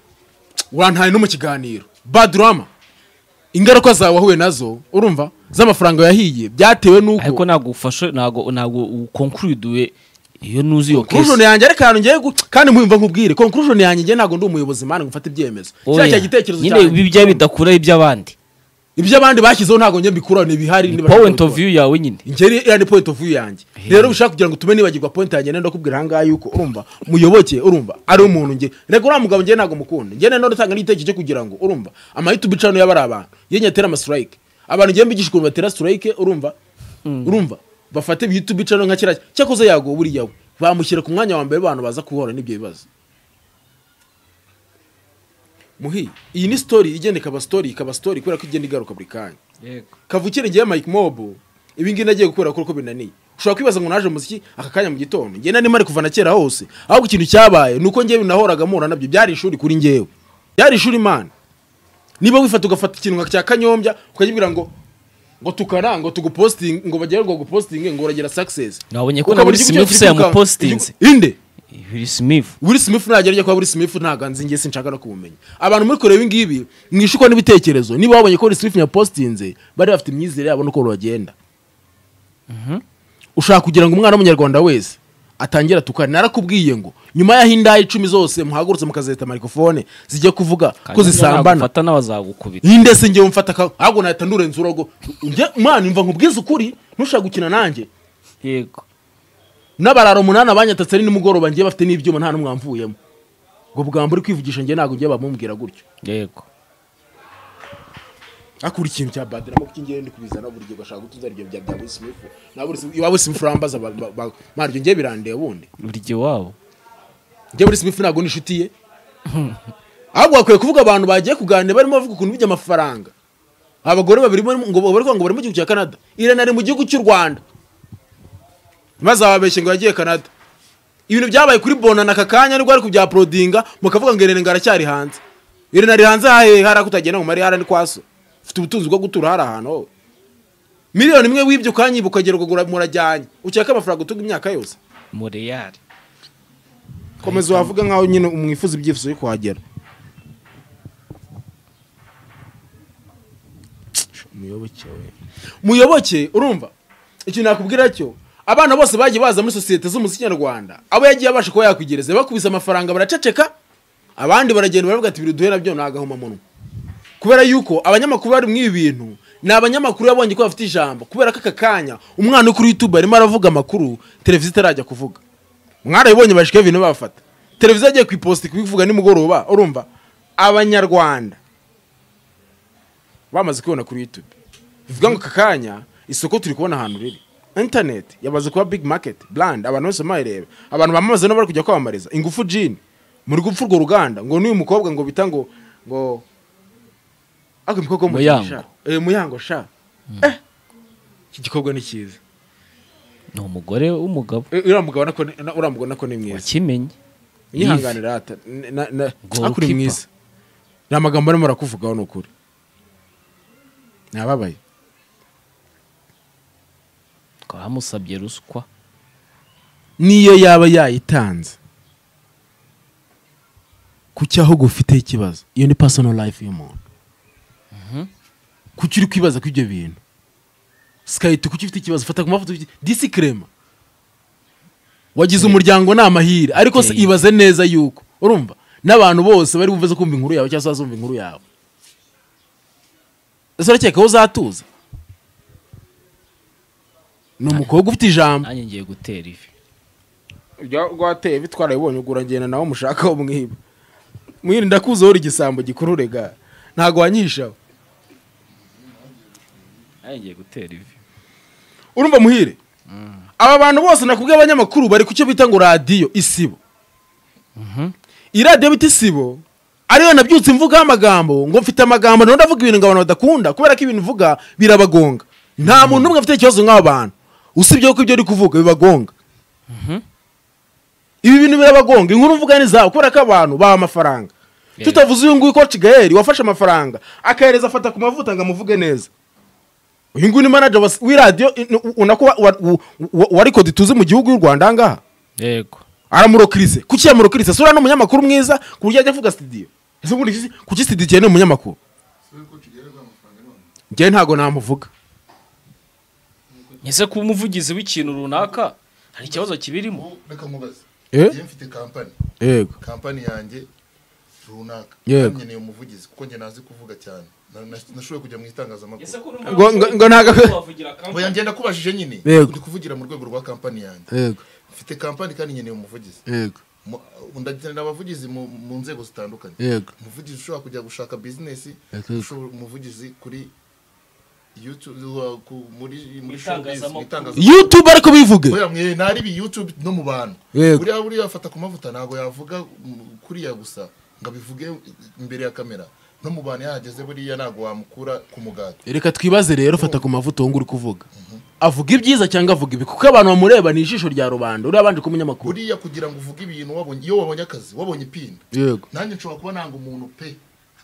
urantaye no mu kiganiro bad rama ingaruka zawe wahuye nazo urumva z'amafaranga yahiye byatewe n'uko
ariko ntabwo ufashe ntabwo ntabwo ukonkuriduwe iyo nuzi iyo
conclusion
kesi
yanjye ariko ahantu ngiye gu- kandi mwumva nkubwire conclusion yanjye ngiye ntabwo ndi umuyobozi mana ngo mfate ibyemezo kiriya cya gitekerezo
nyine
cyanjye.
ibi byaba bidakuraho iby'abandi
ibyo abandi bashyizeho ntabwo njye mbikuraho ni ibihari
ni
ni
point of view yawe nyine
ingeri iriya ni point of view yanjye rero ushaka kugira ngo tume nibagirwa point yanjye nenda kubwira ahangaha yuko urumva muyoboke urumva ari umuntu nge rego uriya mugabo ngewe ntabwo mukunda ngewe nenda ndatanga n'igitekerezo cyo kugira ngo urumva amahitamo icano yaba ari abantu yewe nyatera amasirayike abantu ngewe mbigisha ukuntu batera sirayike urumva urumva bafate ibihitamo icano nka kiriya cyakoze yago buriya we bamushyira ku mwanya wa mbere abantu baza guhura n'ibyo bibazo muhi iyi ni sitori igenda ikaba sitori ikaba sitori kubera ko igenda igaruka buri kanya kavukire ngewe Mike Mobo ibi ngibi nagiye gukora kuko binaniye ushobora kwibaza ngo naje muziki aka kanya mu gitondo ngewe nari mari kuva na kera hose ahubwo ikintu cyabaye ni uko ngewe nahoraga mpura nabyo byari ishuri kuri ngewe byari ishuri imana niba wifata ugafata ikintu nka cya kanyombya ukajya ngo ngo tukara ngo tugupostinge ngo bagererwa gupostinge ngo uragira success
Nabonye ko na
Ukabona
Will
igihugu
Smith
cyo
yamu
kwirukanka.
postinze.
Igihugu- inde
Will Smith
Will Smith nagera ajya kwa Will Smith ntago nzi ngiye sinshaka no kumumenya abantu muri kureba ibi ngibi mwishyukwa n'ibitekerezo niba wabonye ko Will Smith yapostinze bari bafite imyizere yabo n'uko bagenda ushaka kugira ngo umwana w'umunyarwanda wese atangira tukane narakubwiye ngo nyuma y'aho indaha icumi zose muhagurutse mukazeta mikrofone zijya kuvuga ko zisambana
fata n'abazagukubita
ninde se ngewe mfata ka ahubwo nahita ndurenza urugo njye mwana imva nkubwize ukuri ntushaka gukina nanjye
yego
n'abarara umunani abanyatatse ari nimugoroba ngiye bafite n'ibyuma nta n'umwe wamvuyemo ubwo bwambo uri kwivugisha ngiye ntabwo ngiye bamubwira gutyo
yego
akura ikintu cya badira kuko ngiye ndi kubizana buri gihe ugashaka gutuza ibyo bya bya wisimifu nawe iwawe simifu urambaza ba- ba- ba- maryo ngiye birandeba ubundi
buri gihe wabo
njye muri simifu ntabwo nishuti ye ahubwo bakwiye kuvuga abantu bagiye kuganira barimo bavuga ukuntu by'amafaranga abagore babiri barimo- ngo bari kuvuga ngo bari mu gihugu cya canada irene ari mu gihugu cy'u rwanda maze ababeshye ngo yagiye canada ibintu byabaye kuri bonana aka kanya nibwo ari kubyaporodinga mukavuga ngo irene ngo aracyari hanze irene ari hanze hahehe hari ako utagenda ngo marihara ni kwaso ufite ubutunzi bwo gutura hari ahantu wowe miliyoni imwe wibye ukanyiba ukagera ukagura murajyanye ukeka amafaranga utunga imyaka yose
mureyari
komeza wavuga nkaho nyine umwifuza ibyifuzo byo kuhagera muyoboke we muyoboke urumva ikintu nakubwira cyo abana bose bagiye baza muri sosiyete z'umuziki nyarwanda abo yagiye abasha kuba yakwigereza bakubise amafaranga baraceceka abandi baragenda baravuga ati biri duhe nabyo ni agahomamunwa kubera yuko abanyamakuru bari mu ibi bintu ni abanyamakuru yabonye ko bafite ijambo kubera ko aka kanya umwana uri kuri youtube arimo aravuga amakuru televiziyo itarajya kuvuga mwarabibonye bashika ibintu babafata televiziyo agiye kuiposti kubivuga nimugoroba urumva abanyarwanda bamaze kubibona kuri youtube bivuga ngo aka kanya isoko turi kubona ahantu riri internet yamaze kuba big market brand abantu bose bayireba abantu bamamaza nabo bari kujya kwamamariza ingufu jini muri gupfa urwo ruganda ngo n'uyu mukobwa ngo bita ngo ngo ako mukobwa wo mu
Muyango.
Kinshasa. Eh, muyango sha Eh, iki gikorwa ni cyiza
ni umugore w'umugabo
Eh, uriya mugabo nako ni- na- uriya mugabo nako ni mwiza
wakimenye
yihanganira ata n- na- na-
Goalkeeper.
akuri mwiza ni amagambo arimo arakuvugaho ni ukuri nababaye
twamusabye ruswa
niyo yaba yayitanze ku cyaho gufiteho ikibazo iyo ni personal life y'umuntu kuki uri kwibaza ku ibyo bintu sikayiti kuki ufite ikibazo fata ku mafoto ufite- disikrema wagize umuryango ni amahire ariko se
Okay.
ibaze neza yuko urumva n'abantu bose bari bumveze kumva inkuru yawe cyangwa se bazumva inkuru yawe ese urakeka aho uzatuza ni umukobwa ufite ijambo
nanjye ngiye gutera ivi
ibya rwateye bitwara bibonye ugura ngenda nawe mushakaho mwiba mwirinde ndakuzi wowe igisambo gikururega ntabwo wanyishaho
Nanjye ngiye gutera ivi
urumva muhire aba bantu bose nakubwiye abanyamakuru bari ku cyo bita ngo radiyo isibo iyi radiyo bita isibo ariyo nabyutse mvugaho amagambo ngo mfite amagambo nawe ndavuga ibintu ngo abantu badakunda kubera ko ibintu mvuga birabagonga nta muntu umwe afite ikibazo nk'aba bantu usibye ko ibyo uri kuvuga bibagonga ibi bintu birabagonga inkuru mvuga ni zawe kubera ko abantu baha amafaranga tutavuze uyu nguyu ko kigayeri wafashe amafaranga akahereza afata ku mavuta ngo amuvuge neza uyu nguyu ni manager wa- w'iradiyo unako warikodi tuzi mu gihugu y'u rwanda ahangaha
yego
aramurokirize kuki yamurokirize sura ni umunyamakuru mwiza ku buryo ajya avuga studio ese ubundi iki- kuki studio igihe ni umunyamakuru njyewe ntabwo namuvuga
ese kuba umuvugizi w'ikintu runaka hari ikibazo kibirimo
Ubu reka nkubaze
Eh?
njye mfite kampani
yego
kampani yanjye runaka
Yego.
nanjye ni umuvugizi kuko njye nazi kuvuga cyane Na- na- nashoboye kujya mu itangazamakuru
ngo ngo- ngo ntago
oya ngenda kubajije nyine
Yego.
ndi kuvugira mu rwego rwa kampani yanjye
yego
mfite kampani kandi nyine umuvugizi
yego
Mu- ndakenera abavugizi mu, mu nzego zitandukanye
yego
umuvugizi ushobora kujya gushaka bizinesi
Yego.
ushobora- umuvugizi kuri YouTube, uh, ku- muri muri showbiz, mu
Itangazamakuru.
itangazamakuru
youtube ariko bivuge
oya mwe nari bi youtube no mu bantu
Yego.
buriya buriya afata ku mavuta ntabwo yavuga mm, kuriya gusa ngo abivuge imbere ya kamera no mu bantu yahageze buriya ntabwo wamukura ku mugati
reka twibaze rero fata ku mavuta uwo nguri kuvuga avuga ibyiza cyangwa avuga ibi kuko abantu bamureba ni ijisho rya rubanda uriya abanje kuba umunyamakuru
buriya kugira ngo uvuge ibintu wabonye iyo wabonye akazi wabonye ipinda
yego
nanjye nshobora kuba nanga umuntu pe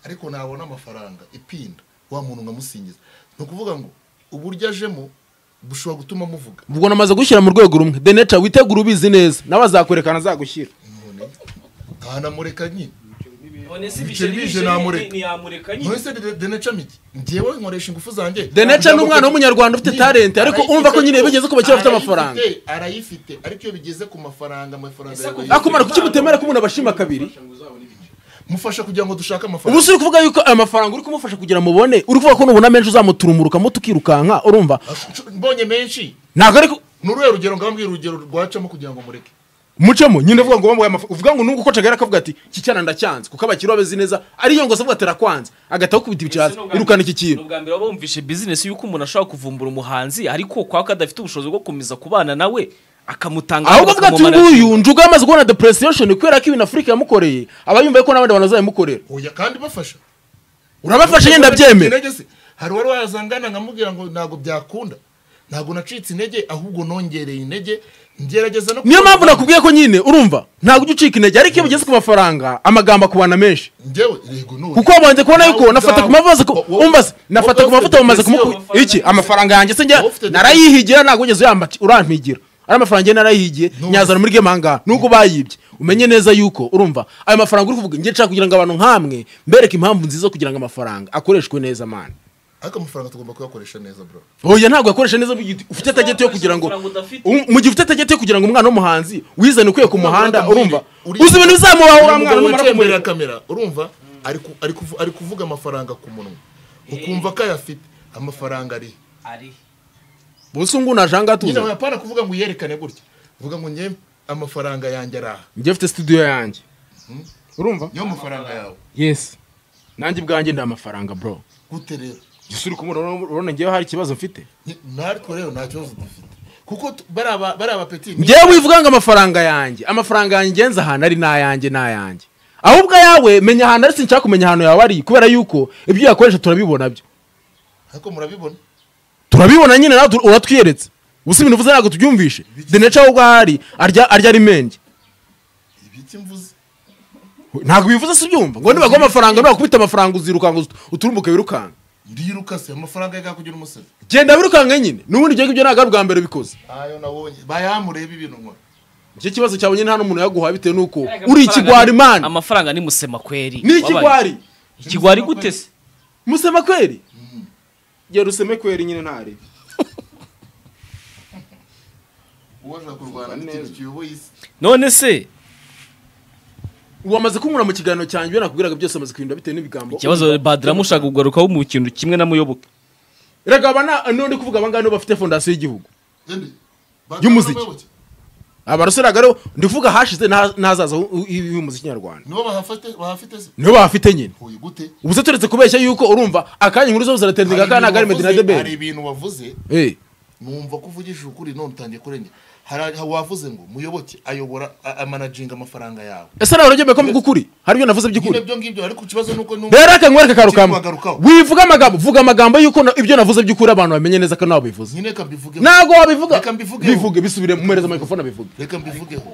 ariko nabona amafaranga ipinda wa muntu nkamusingiza ni ukuvuga ngo uburyo ajemo bushobora gutuma muvuga
ubwo namaze gushyira mu rwego rumwe the nature witegura ubizi neza nawe azakwerekana azagushyira
none ntanamureka nyine
none se
Ibiceri bije namureka.
ntiyamureka
none se de- de nature miti ngewe nkoresha ingufu zanjye
The nature ni umwana w'umunyarwanda ufite talent ariko
Arayifite,
umva ko nyine bigeze ku bakiri bafite amafaranga
arayifite, arayifite ariko iyo bigeze ku mafaranga amafaranga yawe
akumara kuki mutemera ko umuntu abashima kabiri
mufasha kugira ngo dushake
ubu
amafaranga
si uri kuvuga yuko aya mafaranga uri kumufasha kugira ngo mubone uri kuvuga ko nubona menshi uzamuturumurukamo tukirukanka urumva
mbonye menshi
ntabwo ariko
ni uruhe rugero ngambwira urugero rwacamo kugira ngo mureke
mucemo nyine uvuga ngo wambaye amafaranga uvuga ngo nubwo uko cagari akavuga ati iki cyana ndacyanze kuko abakiri babezi neza ariyo ngo se avuga ati "Arakwanze." agahita akukubita ibicaza irukana iki kintu
ubwa mbere waba wumvishe bizinesi y'uko umuntu ashobora kuvumbura umuhanzi ariko kwa ko adafite ubushobozi bwo gukomeza kubana nawe akamutanga
ahubwo avuga ati uyu nguyu njuga yamaze kubona depression kubera ko ibintu afurika yamukoreye aba yumva ko n'abandi bantu bazabimukorera
oya kandi bafasha
urabafashe nyine ndabyemera
Intege se. hari uwari wazangana nkamubwira ngo ntabwo byakunda ntabwo nacitse intege ahubwo nongereye intege ngerageza no
niyo mpamvu nakubwiye ko nyine urumva ntabwo ujya ucika intege ariko iyo bigeze ku mafaranga amagambo akubana menshi
njyewe yego none
kuko wabanje kubona yuko nafata ku mavuta
Wo- wo-
umbaze nafata ku
wowe
mavuta bamaze
ufite
kumuku
depression.
iki amafaranga yanjye se njya
Wowe ufite
narayihigira ntabwo ugeze uyambaca urampigira ari amafaranga njye narayihigiye
None.
nyazana muri game ahangaha nubwo bayibye umenye neza yuko urumva ayo mafaranga uri kuvuga njye nshaka kugira ngo abantu nk'amwe mbereke impamvu nziza kugira ngo amafaranga akoreshwe neza mani
ariko amafaranga tugomba kuyakoresha neza bro
oya ntabwo yakoresha neza mu gihe ufite tageti yo kugira ngo Um- mu gihe ufite tageti yo kugira ngo umwana w'umuhanzi wizane ukuye ku muhanda urumva
Uri-
uzi ibintu bizamubaho uriya mwana
umugabo
numara
wicaye imbere
kumureba
ya kamera urumva ari ku- ari kuvu- ari kuvuga amafaranga ku munwa ukumva ko ayafite amafaranga ari
bose ubu ngubu naje ahangaha
nyine
tuza
wapana kuvuga ngo uyerekane gutya uvuga ngo njye amafaranga yanjye ari aha
njye mfite studio yanjye urumva
niyo mafaranga yawe
yes nanjye ubwanjye nta mafaranga bro
gute rero
gusa uri kumubona urabona- urabona ngewe hari ikibazo mfite
Ni- natwe rero nta kibazo dufite kuko tu- bari aba- bari abapeti
ngewe wivuga ngo amafaranga yanjye amafaranga yanjye ngenzi ahantu ari n'ayanjye n'ayanjye ahubwo ayawe menya ahantu ari sinshaka kumenya ahantu yawe ari kubera yuko ibyo uyakoresha turabibona byo
ariko murabibona
turabibona nyine nawe tu- uratwiyeretse gusa ibintu uvuze ntabwo tubyumvishe the nature ahubwo aho ari arya arya ari menge
ibiki mvuze
ntabwo bivuze si ubyumva ngo nibaguha amafaranga nubakubita amafaranga uzirukanka uzi- uturumbuke wirukanka
ndiruka se amafaranga yagakugira umusazi
genda wirukanka nyine n'ubundi ibyo ngibyo ntabwo ari ubwa mbere bikoze
ayo nabonye bayamureba ibintu nkora
icyo kibazo cyawe nyine nta n'umuntu yaguha bitewe n'uko uri ikigwari mani
amafaranga ni musema kweri
ni ikigwari
ikigwari gute se
musema kweri gera useme kweri nyine ntari
uwo ashaka kurwana n'ikintu kiyoboye isi
none se
wamaze kunkura mu kiganiro cyanjye ibyo nakubwiraga byose amaze kuhinda bitewe n'ibigambo
ikibazo badiramu ushaka kugarukaho mu kintu kimwe na muyoboke
reka aba none kuvuga abangani bafite fondasiyo y'igihugu
Ende.
Y'umuziki. abarusiraga rero ndivuga hashize n'aha- n'ahazaza hu- hu- y'umuziki nyarwanda
nibo bahafite bahafite se
niyo bafite nyine
huye gute
ubu se turetse kubeshya yuko urumva akanya inkuru zose ziratendaga akana
Hari
kari
ibintu
medina
wavuze- hari
debeli
ibintu wavuze
Eh,
numva ko uvugishije ukuri none utangiye kurengera hari aho wavuze ngo muyoboke ayobora a- amanaginga amafaranga yawe
ese nawe uragembeye ko mvuga ukuri hari ibyo navuze
nyine
by'ukuri
ibyo ngibyo ariko ikibazo ni uko numva
rero reka nkwereke akarukamo
Nzikugarukaho.
wivuga amagambo vuga amagambo yuko na- ibyo navuze by'ukuri abantu bamenye neza ko nawe bivuze
nyine reka mbivugeho
ntabwo wabivuga
Reka mbivugeho.
bivuge bisubire mumereza microphone abivuge
reka mbivugeho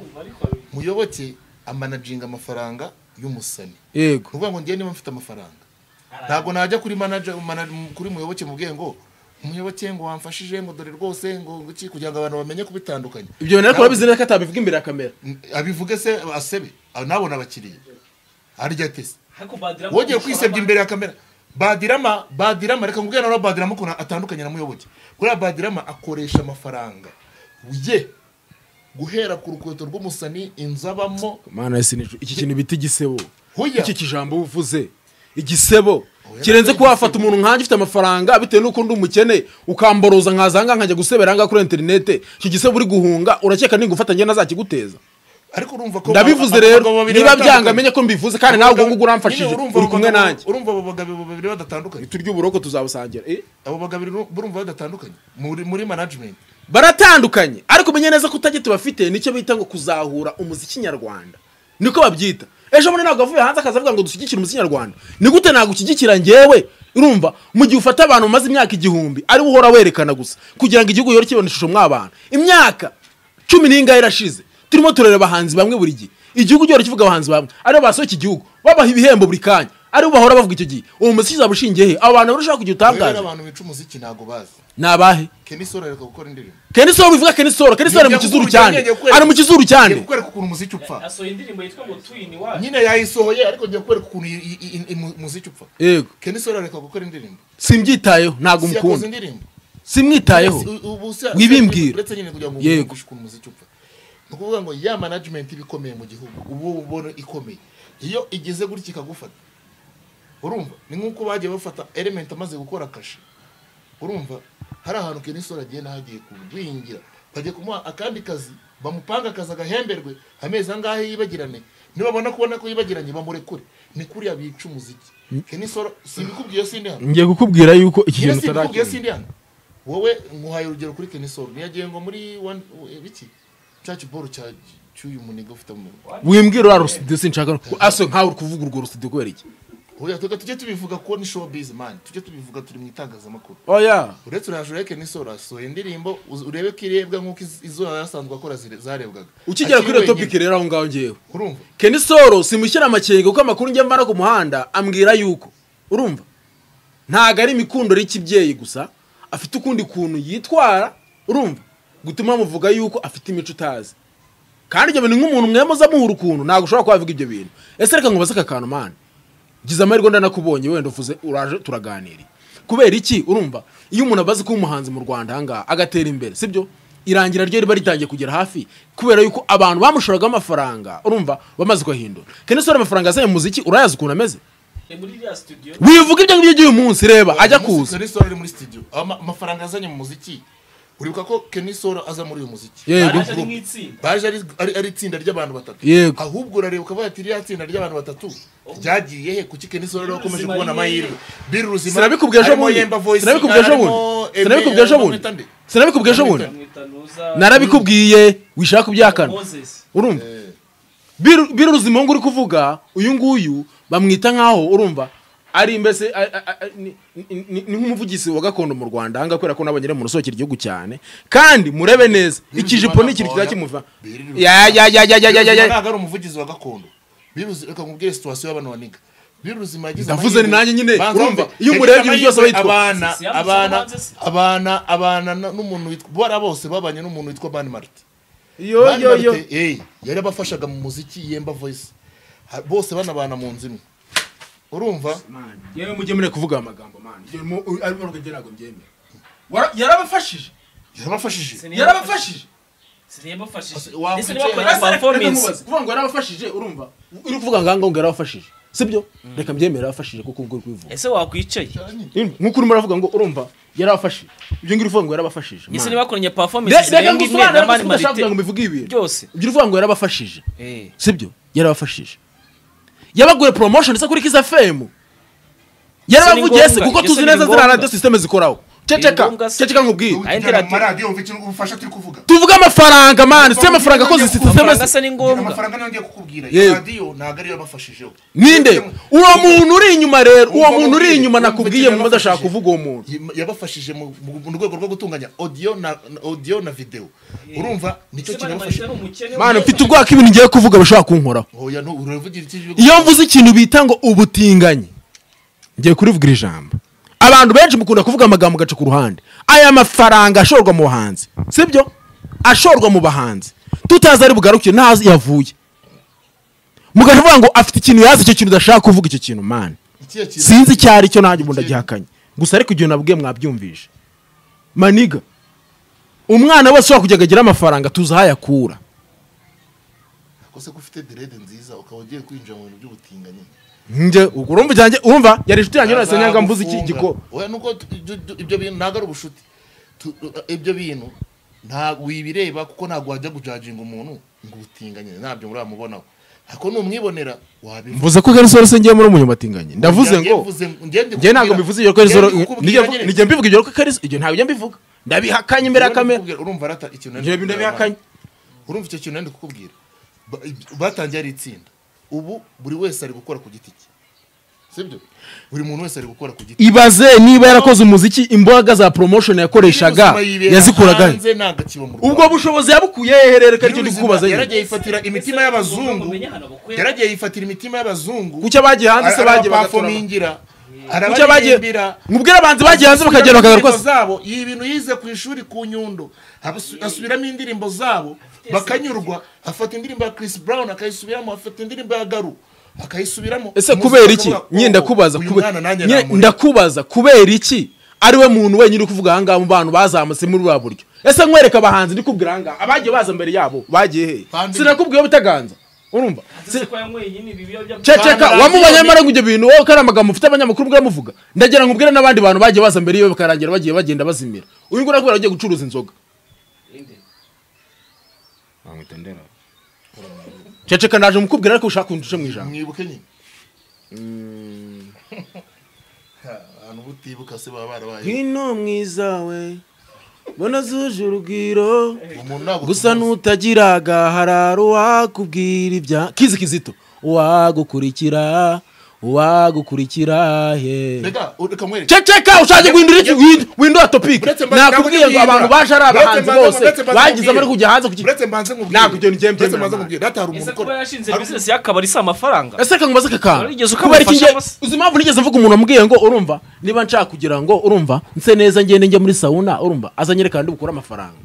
muyoboke amanaginga amafaranga y'umusani
yego
ni ukuvuga ngo ngewe niba mfite amafaranga ntabwo najya kuri manager mana- kuri muyoboke mubwiye ngo umuyoboke ngo wamfashije ngo dore rwose ngo iki kugira ngo abantu bamenye kubitandukanya
ibyo bintu ariko urabizi neza ko atabivuga imbere ya kamera
N- abivuge se asebe a- nabona abakiriya harya ate se
ariko badira
wongeye kwisebya imbere ya kamera badirama badirama reka nkubwire nawe badirama ukuntu atandukanye na muyoboke kuriya badirama akoresha amafaranga ye guhera ku rukweto rw'umusani inzu abamo
mana sinije iki kintu bita igisebo
Hoya.
iki kijambo uba uvuze igisebo
Oya,
kirenze
nabyo
ko wafata umuntu nkanjye ufite amafaranga bitewe n'uko ndi umukene ukamboroza nkaza ahangaha nkajya gusebera ahangaha kuri interinete iki gisebo uri guhunga urakeka ningufata njye nazakiguteza
ariko urumva ko
ndabivuze
abagabo
rero
babiri
niba
batandukanye.
byanga menye ko mbivuze kandi nawe ubwo ngubwo uramfashije
Nyine urumva
uri
abo
kumwe
bagabo-
nanjye
urumva abo bagabo babiri badatandukanye
turya uburoko tuzabusangira eh?
abo bagabo uru- urumva badatandukanye muri muri management
baratandukanye ariko umenye neza ko utajya tubafite nicyo bita ngo kuzahura umuziki nyarwanda niko babyita ejo bundi ntabwo avuye hanze akaza avuga ngo dushyigikire umuziki nyarwanda ni gute nagushyigikira ngewe urumva mu gihe ufata abantu bamaze imyaka igihumbi ari we uhora werekana gusa kugira ngo igihugu yore kibona ishusho mw'abantu imyaka cumi n'ingahe irashize turimo turareba abahanzi bamwe buri gihe igihugu gihora kivuga abahanzi bamwe aribo basohoye iki gihugu babaha ibihembo buri kanya aribo bahora bavuga icyo gihe uwo muziki uzaba ushingiye he abo bantu barushaho kugira
rero
utangaza
abantu bica umuziki ntago bazi
ni abahe
Kenny Solo areka gukora indirimbo
kenisoro bivuga kenisoro kenisoro ari mu kizuru cyane ari mu kizuru
ngiye
cyane
kukwereka ukuntu umuziki upfa
asohoye indirimbo yitwa ngo twini wacu
nyine yayisohoye ariko ngiye kukwereka ukuntu i- i- i- i- mu- umuziki upfa
yego
Kenny Solo areka gukora indirimbo
simbyitayeho ntabwo
si yakoze
umukunda
indirimbo
simwitayeho
Yes, u- ubu se-
Wibimbwira.
uretse nyine kugira ngo
Yego.
uvugishe ukuntu umuziki upfa ni ukuvuga ngo ya management iba ikomeye mu gihugu ubu ubona ikomeye iyo igeze gutya ikagufata urumva ni nk'uko bagiye bafata element amaze gukora kashe urumva hari ahantu Kenny Solo agiye n'ahagiye kugwingira bagiye kumuha akandi kazi bamupanga akazi agahemberwe amezi angahe yibagirane nibabona kubona ko yibagiranye bamurekure ni kuriya bica umuziki Kenny Solo simbikubwiye sindi hano
ngiye kukubwira yuko iki
Nyine
kintu utarakira
simbikubwiye sindi hano wowe nkuhaye urugero kuri kenisoro ntiyagiye ngo muri one eh, biki cya kiboro cya cy'uyu munega ufite mu
wimbwira uriya rusidiyo sinshaka aso nkawe uri kuvuga urwo rusidiyo kubera iki
oya tuga tujye tubivuga ko ni showbiz man tujye tubivuga turi mu itangazamakuru
oya
uretse urajura ya kenisoro asohoye indirimbo uz- urebe ko irebwa nk'uko iz- izo yari asanzwe akora zire- zarebwaga
ukigera kuri iyo
Akiri
topiki
wenyine.
rero aho ngaho ngewe
urumva
kenisoro simushyira amakenga kuko amakuru njya mvana ku muhanda ambwira yuko urumva ntago ari imikundoro y'ikibyeyi gusa afite ukundi kuntu yitwara urumva gutuma muvuga yuko afite imico utazi kandi ibyo bintu nk'umuntu mwe muza muhura ukuntu ntabwo ushobora kuba wavuga ibyo bintu ese reka nkubaze aka kantu mani gize amahirwe ndanakubonye wenda uvuze uraje turaganiriye kubera iki urumva iyo umuntu abazi kuba umuhanzi mu rwanda ahangaha agatera imbere sibyo irangira ryo riba ritangiye kugera hafi kubera yuko abantu bamushoragaho amafaranga urumva bamaze kuyahindura kandi se amafaranga yazanye mu muziki urayazi ukuntu ameze
ni muri iriya studio
wivuga ibyo ngibyo by'uyu munsi reba ajya
Uyu munsi
kuza
Kenny Solo ari muri studio Ama- amafaranga yazanye mu muziki uribuka ko kenisoro aza muri uyu muziki
Yego.
Baje ari nk'itsinda.
baje ari, ari, ari itsinda ry'abantu batatu
Yego.
ahubwo urareba ukavuga ati iriya tsinda ry'abantu batatu ryagiye he kuki Kenny Solo rero akomeje
Ruzima
kubona
y'iyehe?
amahirwe biri ruzima
sinabikubwiye ejo
harimo
bundi
Yemba Voice,
sinabikubwiye ejo
harimo
bundi
Ebe-
sinabikubwiye ejo bundi
bamwita nde?
sinabikubwiye ejo bundi
bamwita nuza
narabikubwiye wishaka ubyakana
moses
urumva Biru- biru ruzima ngo uri kuvuga uyu nguyu bamwita nk'aho urumva ari mbese a- a- a- ni- ni- ni ni nk'umuvugizi wa gakondo mu rwanda ahangaha kubera ko n'abanyere mu rusokera igihugu cyane kandi murebe neza ikijipo ni ikintu kiza kimuva
Biru ruzima.
ya ya ya ya ya ya ya
Biruzima
ya
ntabwo ari umuvugizi wa gakondo biruzi reka nkubwire situwasiyo y'abana baniga biruzima yagize
Ndavuze ni
amahirwe-
nanjye nyine,
Banza
urumva,
wumve,
iyo
yagize
umurebye ibintu byose
amahirwe
aba
abana
yitwa-
abana
Si- si-
abana abana na- n'umuntu witwa bara bose babanye n'umuntu witwa Ban Martin
yo yo yo
Bambarite, eh, yari abafashaga mu muziki yemba voice Ha- bose banabana mu nzu imwe urumva
yewe mujye mureka kuvuga aya magambo man Ibyo mu- u- ari mu rwego ntabwo mbyemera Wara- yarabafashije
yarabafashije
yarabafashije
siniyabafashije
Wa-
ese
Reka
niba
Reka
performance
mubaze, kuvuga ngo yarabafashije urumva uri kuvuga ngo ahangaha ngo yarabafashije sibyo reka mbyemere yafashije kuko ubwo uri kubivuga
ese wakwicaye
Nyine, nk'uko urimo uravuga ngo urumva yarafashije ibyo ngiri uvuga ngo yarabafashije
ese
Man.
niba bakoranye performance
Re- reka
zirenga imwe na
ngusobanure
mani
kuko udashaka kugira ngo
marite
mbivuge ibintu
byose
ibyo uvuga ngo yarabafashije
Eh.
sibyo yarabafashije yabaguriye promotion se kuri kiza fm yarabavugiye se
ngombwa,
kuko
ibyo se
tuzi
ni
neza ziriya
ngombwa.
radiyo sisiteme zikoraho ceceka
ngombwa se.
ceceka nkubwire
Aho intera ati-
maradiyo wumva icyo ubufasha turi kuvuga
tuvuge amafaranga mani si amafaranga akoze sisiteme
amafaranga asa ni ngombwa
amafaranga nayo ngiye kukubwira
Yewe.
iyo radiyo ntabwo ariyo yabafashijeho
ninde uwo muntu uri inyuma rero uwo
Wumva
muntu uri
mubwire,
inyuma
wumva
nakubwiye
icyo
mu udashaka
yabafashije.
kuvuga uwo muntu
Yi- yabafashije mu mu- mu rwego rwo gutunganya audio na na- audio na video urumva nicyo kinabafasha
mani mfite ubwoba ko ibintu ngiye kuvuga bashobora kunkoraho
oya no uravugira iki jwi-
iyo mvuze ikintu bita ngo ubutinganyi ngiye kurivugira ijambo abantu benshi mukunda kuvuga amagambo ugaca ku ruhande aya mafaranga ashorwa mu bahanzi sibyo ashorwa mu bahanzi tutazi ari bugarukire ntazi yavuye mugavuga ngo afite ikintu yazi icyo kintu udashaka kuvuga icyo kintu mani
ikihe kintu-
sinzi icyo ari cyo nanjye ubundi agihakanye gusa ariko igihe nabwiye mwabyumvije maniga umwana wese ushobora kujya agira amafaranga tuzi aho ayakura
kose ko ufite derede nziza ukaba ugiye kwinjira mu bintu by'ubutinganyi
njye ubwo urumva ijyanjye- urumva yari inshuti yanjye none nyanga mbuze iki giko
oya nuko tu- ibyo- ibyo- ibyo bintu ntabwo ari ubushuti Tu- ibyo bintu nta wibireba kuko ntabwo wajya gujaginga umuntu ngo ubutinganyi ntabyo muramubonaho ariko numwibonera wabivuga
mvuze ko garisore se ngiye muri umunyabatinganyi ndavuze ngo njye ntabwo mbivuze iyo garisore nijye mbivuga ibyo ko garisore ibyo ntabwo njye mbivuga ndabihakanye imbere ya kamera
urumva rata ikintu nari
ibyo bintu ndabihakanye
urumva icyo kintu nari kukubwira Ba- ib- batangiye ari itsinda ubu buri wese ari gukora ku giti cye sibyo buri muntu wese ari gukora ku giti
ibaze niba yarakoze umuziki imbaraga za promotion yakoreshaga yazikuragahe ubwo bushobozi yabukuye hehere reka nicyo ndi kukubaza nyine
yaragiye yifatira imitima y'abazungu yaragiye yifatira imitima y'abazungu
kucyo bagiye hanze se bagiye bagatora
bagapafomingira
kucyo bagiye
arabaririmbira
mubwire abanzi bagiye hanze bakagenda
indirimbo
bakagaruka
zabo iyi bintu yize ku ishuri ku nyundo Abasu- asubiramo indirimbo zabo bakanyurwa afata indirimbo ya Chris Brown akayisubiramo afata indirimbo ya Garu akayisubiramo
ese
Umunsi
kubera iki
bakavuga,
nyine
"Oh,
ndakubaza
uyu
kube-
mwana nanjye
nyine
namurera."
ndakubaza kubera iki ariwe muntu wenyine uri kuvuga ahangaha mu bantu bazamutse muri buriya buryo ese nkwereka abahanzi ndi kubwira ahangaha abagiye baza mbere yabo bagiye hehe
Pandemic.
sinakubwiye butaganza urumva Si-
Pandemic.
ceceka wamubonye amara ngo ibyo bintu wowe ko ari amagambo ufite abanyamakuru ubwo uramuvuga ndagira ngo ubwire n'abandi bantu bagiye baza mbere yiwe bakarangira bagiye bagenda bazimira uyu nguyu nakubwira agiye gucuruza inzoga ceceka naje mukubwira ariko ushaka kundusha mu ijambo
mwibuke nyine abantu butibuka se baba barabaye
ngwino mwiza we mbona zuje urugwiro
umuntu ntabwo
gusa nutagira agahararo wakubwira ibya kizi kizito uwagukurikira uwagukurikira he
reka reka mwereke
ceceka ushaje guhindura iki Wind- windura topic
Uretse mba-
nakubwiye ngo
ntabwo ndi
abantu
guhindura.
baje ari
Uretse
abahanzi
mbanze-
bose
uretse mbanze
bagize bari
nkubwire.
kujya hanze ku ki-
uretse mbanze nkubwire
Ntabwo ibyo ngiye mbyemera,
uretse mbanze
Mana.
nkubwire data hari umuntu
ese kuba
ukora
yashinze bizinesi y'akabari si amafaranga
ese reka nkubaze aka kantu
Warigeze
kubera iki ngiye
ukamufasha se?
uzi impamvu nigeze mvuga umuntu wamubwiye ngo urumva niba nshaka kugira ngo urumva nse neza ngende njya muri sauna urumva azanyere kandi bukure amafaranga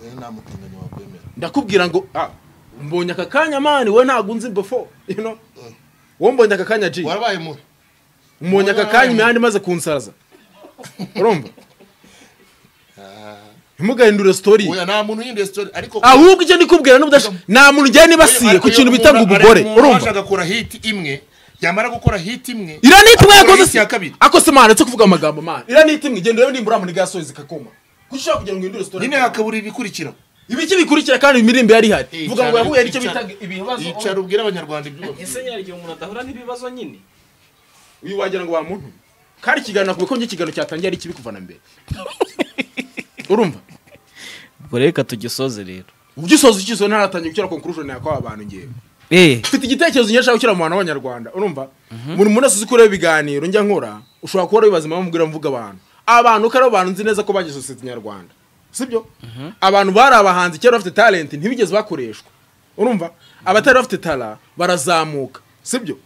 Eh, nta mutinganyi wakwemera
ndakubwira ngo ah, mbonye aka kanya mani we ntabwo unzi before you know wowe mbonye aka kanya ji
warabaye mubi
mbonye aka kanya imihanda imaze kunsaraza urumva ntimugahindure sitori
oya nta muntu uhinduye story ariko
ahubwo icyo ndikubwira n'ubudasha nta muntu ugiye nibasiye ku kintu bita ngo ubugore urumva
urumva gukora hit imwe yamara gukora hit imwe
iriya ni itumwe
akora
yakoze
hit
si
ya kabiri
akose mani ndetse kuvuga amagambo mani iriya ni itumwe igenda urebe nimbura muri gasozi kakoma kuko ushobora kugira ngo uhindure sitori
nyine hakabura ibikurikira
ibiki bikurikira kandi imirimbo yari ihari vuga ngo yahuye n'icyo
Icara-
bita ibibazo
icara ubwira abanyarwanda ibyo bafite
ese nyari igihe umuntu adahura n'ibibazo nyine
uyu wagira ngo bamuntu kandi ikiganiro kuko njye ikiganiro cyatangiye ari kibi kuva na mbere urumva
ubwo rero reka tugisoze rero
ugisoza ikizo ntaratangiye gukira conclusion yakwa abantu ngewe
eee
mfite igitekerezo nyinshi ashaka gukira mu bantu b'abanyarwanda urumva buri muntu wese uzi kureba ibiganiro njya nkora ushobora kuba wibaza impamvu mbwira mvuga abantu abantu ko ari abantu nzi neza ko bagize sosiyete nyarwanda sibyo abantu bari abahanzi kera bafite talent ntibigeze bakoreshwa urumva abatari bafite tara barazamuka sibyo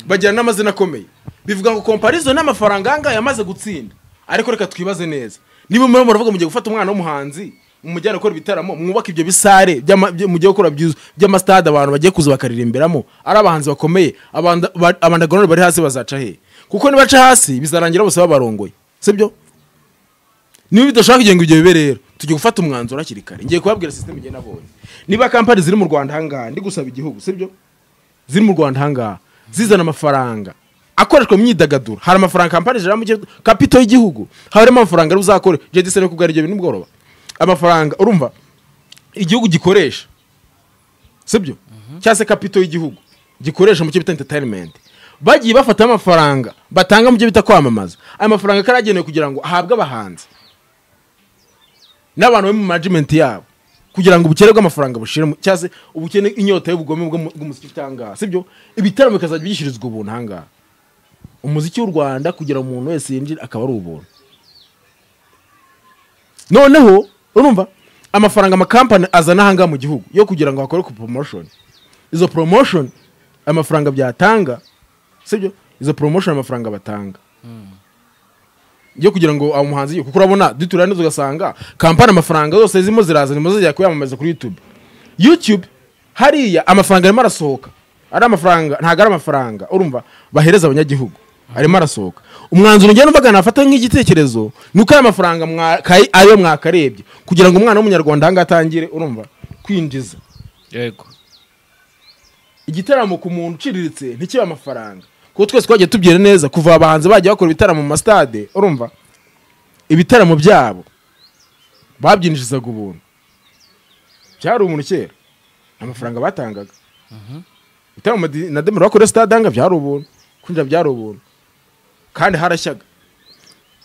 bagira n'amazina akomeye bivuga ngo komparizo n'amafaranga ahangaha yamaze gutsinda ariko reka twibaze neza niba murimo muravuga mugiye gufata umwana w'umuhanzi mumujyane gukora ibitaramo mwubake ibyo bisare by'ama- byo- mugiye gukora by'uz- by'amasitade abantu bagiye kuza bakaririmbiramo ari abahanzi bakomeye abanda- ba- abandagonore bari hasi bazaca hehe kuko nibaca hasi bizarangira bose babarongoye sibyo niba bidashobora kugira ngo ibyo bibe rero tujye gufata umwanzuro hakiri kare ngiye kubabwira sisiteme igenda abonye niba kampani ziri mu rwanda ahangaha ndi gusaba igihugu sibyo ziri mu rwanda ahangaha zizana amafaranga akoreshwa mu myidagaduro hari amafaranga kampani ijana mu gihugu kapito y'igihugu harimo amafaranga ari buzakore jedi sene kubwara ibyo bintu bworoba amafaranga urumva igihugu gikoresha sibyo cyangwa se kapito y'igihugu gikoresha mu cyo bita enterinimenti bagiye bafataho amafaranga batanga mu byo bita kwamamaza aya mafaranga akaba yaragenewe kugira ngo ahabwe abahanzi n'abantu bari mu manajimenti yabo kugira ngo ubukene bw'amafaranga bushire mu- cyangwa se ubukene inyota y'ubugome bw'umu- bw'umuziki utanga sibyo ibitaramo bikazajya byishyirizwa ubuntu ahangaha umuziki w'u rwanda kugira ngo umuntu wese yinjire akaba ari ubuntu noneho urumva amafaranga amakampani azana ahangaha mu gihugu yo kugira ngo hakorwe promotion izo promotion amafaranga byatanga sibyo izo promotion amafaranga batanga yo kugira ngo awo muhanzi kuko urabona dutura neza ugasanga kampani amafaranga zose zirimo ziraza nimo zijya kuyamamaza kuri youtube youtube hariya amafaranga arimo arasohoka ari amafaranga ntabwo ari amafaranga urumva bahereza abanyagihugu arimo arasohoka umwanzuro ugenda mvuga nafata nk'igitekerezo ni uko aya mafaranga mwaka- ayo mwakarebye kugira ngo umwana w'umunyarwanda ahangaha atangire urumva kwinjiza
yego
igitaramo ku muntu uciriritse ntikibe amafaranga kuko twese twagiye tubyina neza kuva abahanzi bagiye bakora ibitaramo mu masitade urumva ibitaramo byabo babyinjizaga ubuntu byari umuntu kera amafaranga batangaga ibitaramo madi- na demero bakoreye sitade ahanga byari ubuntu kwinjira byari ubuntu kandi harashyaga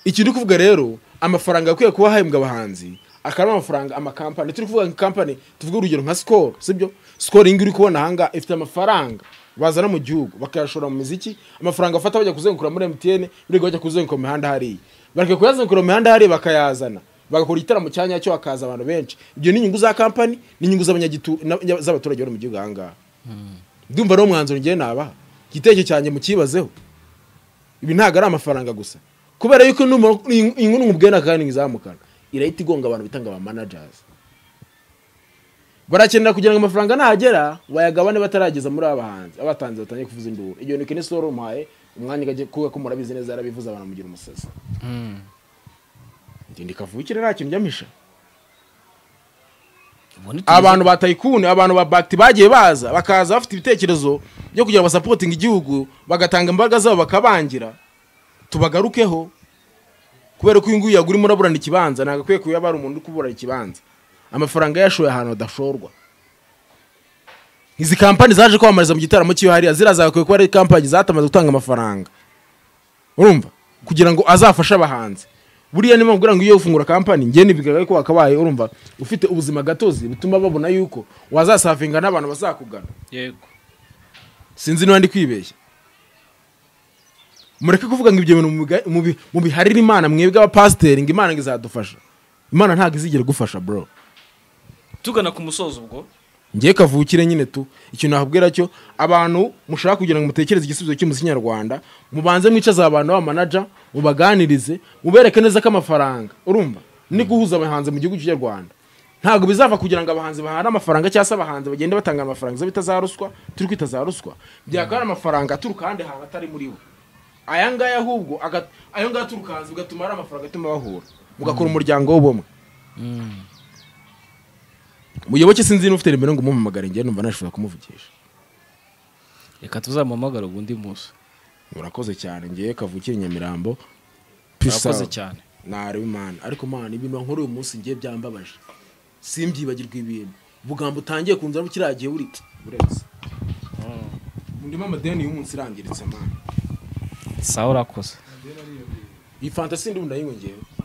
iki ndi kuvuga rero amafaranga akwiye kuba hahembwa abahanzi akaba ari amafaranga amakampani turi kuvuga nka kampani tuvuge urugero nka sikoro sibyo sikoro iyi ngiyi uri kubona ahangaha ifite amafaranga bazana mu gihugu bakayashora mu miziki amafaranga bafata bajya kuzenkura muri emutiyene birirwa bajya kuzenkura mu mihanda hariya bareka kuyazenkura mu mihanda hariya bakayazana bagakora igitaramo cya nyacyo hakaza abantu benshi ibyo ni inyungu za kampani n'inyungu z'abanyagitu- n'abanya- z'abaturage bari mu gihugu ahangaha ndumva rero umwanzuro ngiye nabaha igitekerezo cyanjye mukibazeho ibi ntabwo ari amafaranga gusa kubera yuko numero- iyi- iyi nkuru nkubwira kandi izamukana irahita igonga abantu bitanga aba managers barakenera kugira ngo amafaranga nahagera bayagabane batarageza muri aba bahanzi abatanze batangiye kuvuza induru igihe ni kenesi wari umuhaye umwanya ukajya kuko murabizi neza yarabivuze abantu mugira umusazi ngende kavukire nta kintu njyamisha abantu ba tayikuni abantu ba bagiti bagiye baza bakaza bafite ibitekerezo byo kugira ngo basapotinge igihugu bagatanga imbaraga zabo bakabangira tubagarukeho kubera ko uyu nguyu yagurimo uraburana ikibanza ntabwo akwiye kuba ari umuntu uri kuburana ikibanza amafaranga yashoye ahantu hadashorwa izi kampani zaje kwamamariza mu gitaramo cy'iyo hariya ziriya zagakwiye kuba ari kampani zatamaze gutanga amafaranga urumva kugira ngo azafashe abahanzi buriya niba ngugira ngo iyo ufungura kampani njye n'ibigaga ko wakabaye urumva ufite ubuzima gatozi butuma babona yuko wazasavinga n'abantu bazakugana
yego
sinzi niba ndi kwibeshya mureke kuvuga ngo ibyo bintu mubiga- mubi- mubiharire imana mwebwe abapasiteri ngo imana ngo izadufasha imana ntabwo izigera igufasha bro
tugana ku musozo ubwo
ngiye kavukire nyine tu ikintu nakubwira cyo abantu mushaka kugira ngo mutekereze igisubizo cy'umuziki nyarwanda mubanze mwicaze abantu b'amanaja mubaganirize mubereke neza ko amafaranga urumva ni guhuza abahanzi mu gihugu cy'Urwanda ntabwo bizava kugira ngo abahanzi bahane amafaranga cyangwa se abahanzi bagende batanga amafaranga zo bita za ruswa turi kwita za ruswa byakaba ari amafaranga aturuka ahandi hantu atari muri bo aya ngaya ahubwo aga- ayo ngaya aturuka hanze bigatuma ari amafaranga atuma bahura mugakora umuryango w'ubumwe muyoboke sinzi niba ufite nimero ngo umumpamagare njye numva nashobora kumuvugisha
reka tuzamuhamagare ubundi munsi
murakoze cyane ngewe kavukire nyamirambo
urakoze cyane
nareba imana ariko mana ibintu wankora uyu munsi ngiye byambabaje simbyibagirwa ibintu ubugambo utangiye kunzana ukiragiye buri buretse ndimo amadeni y'umunsi irangiritse mana
sawa urakoze
iyi fantasi ndi bundi nayinyongewe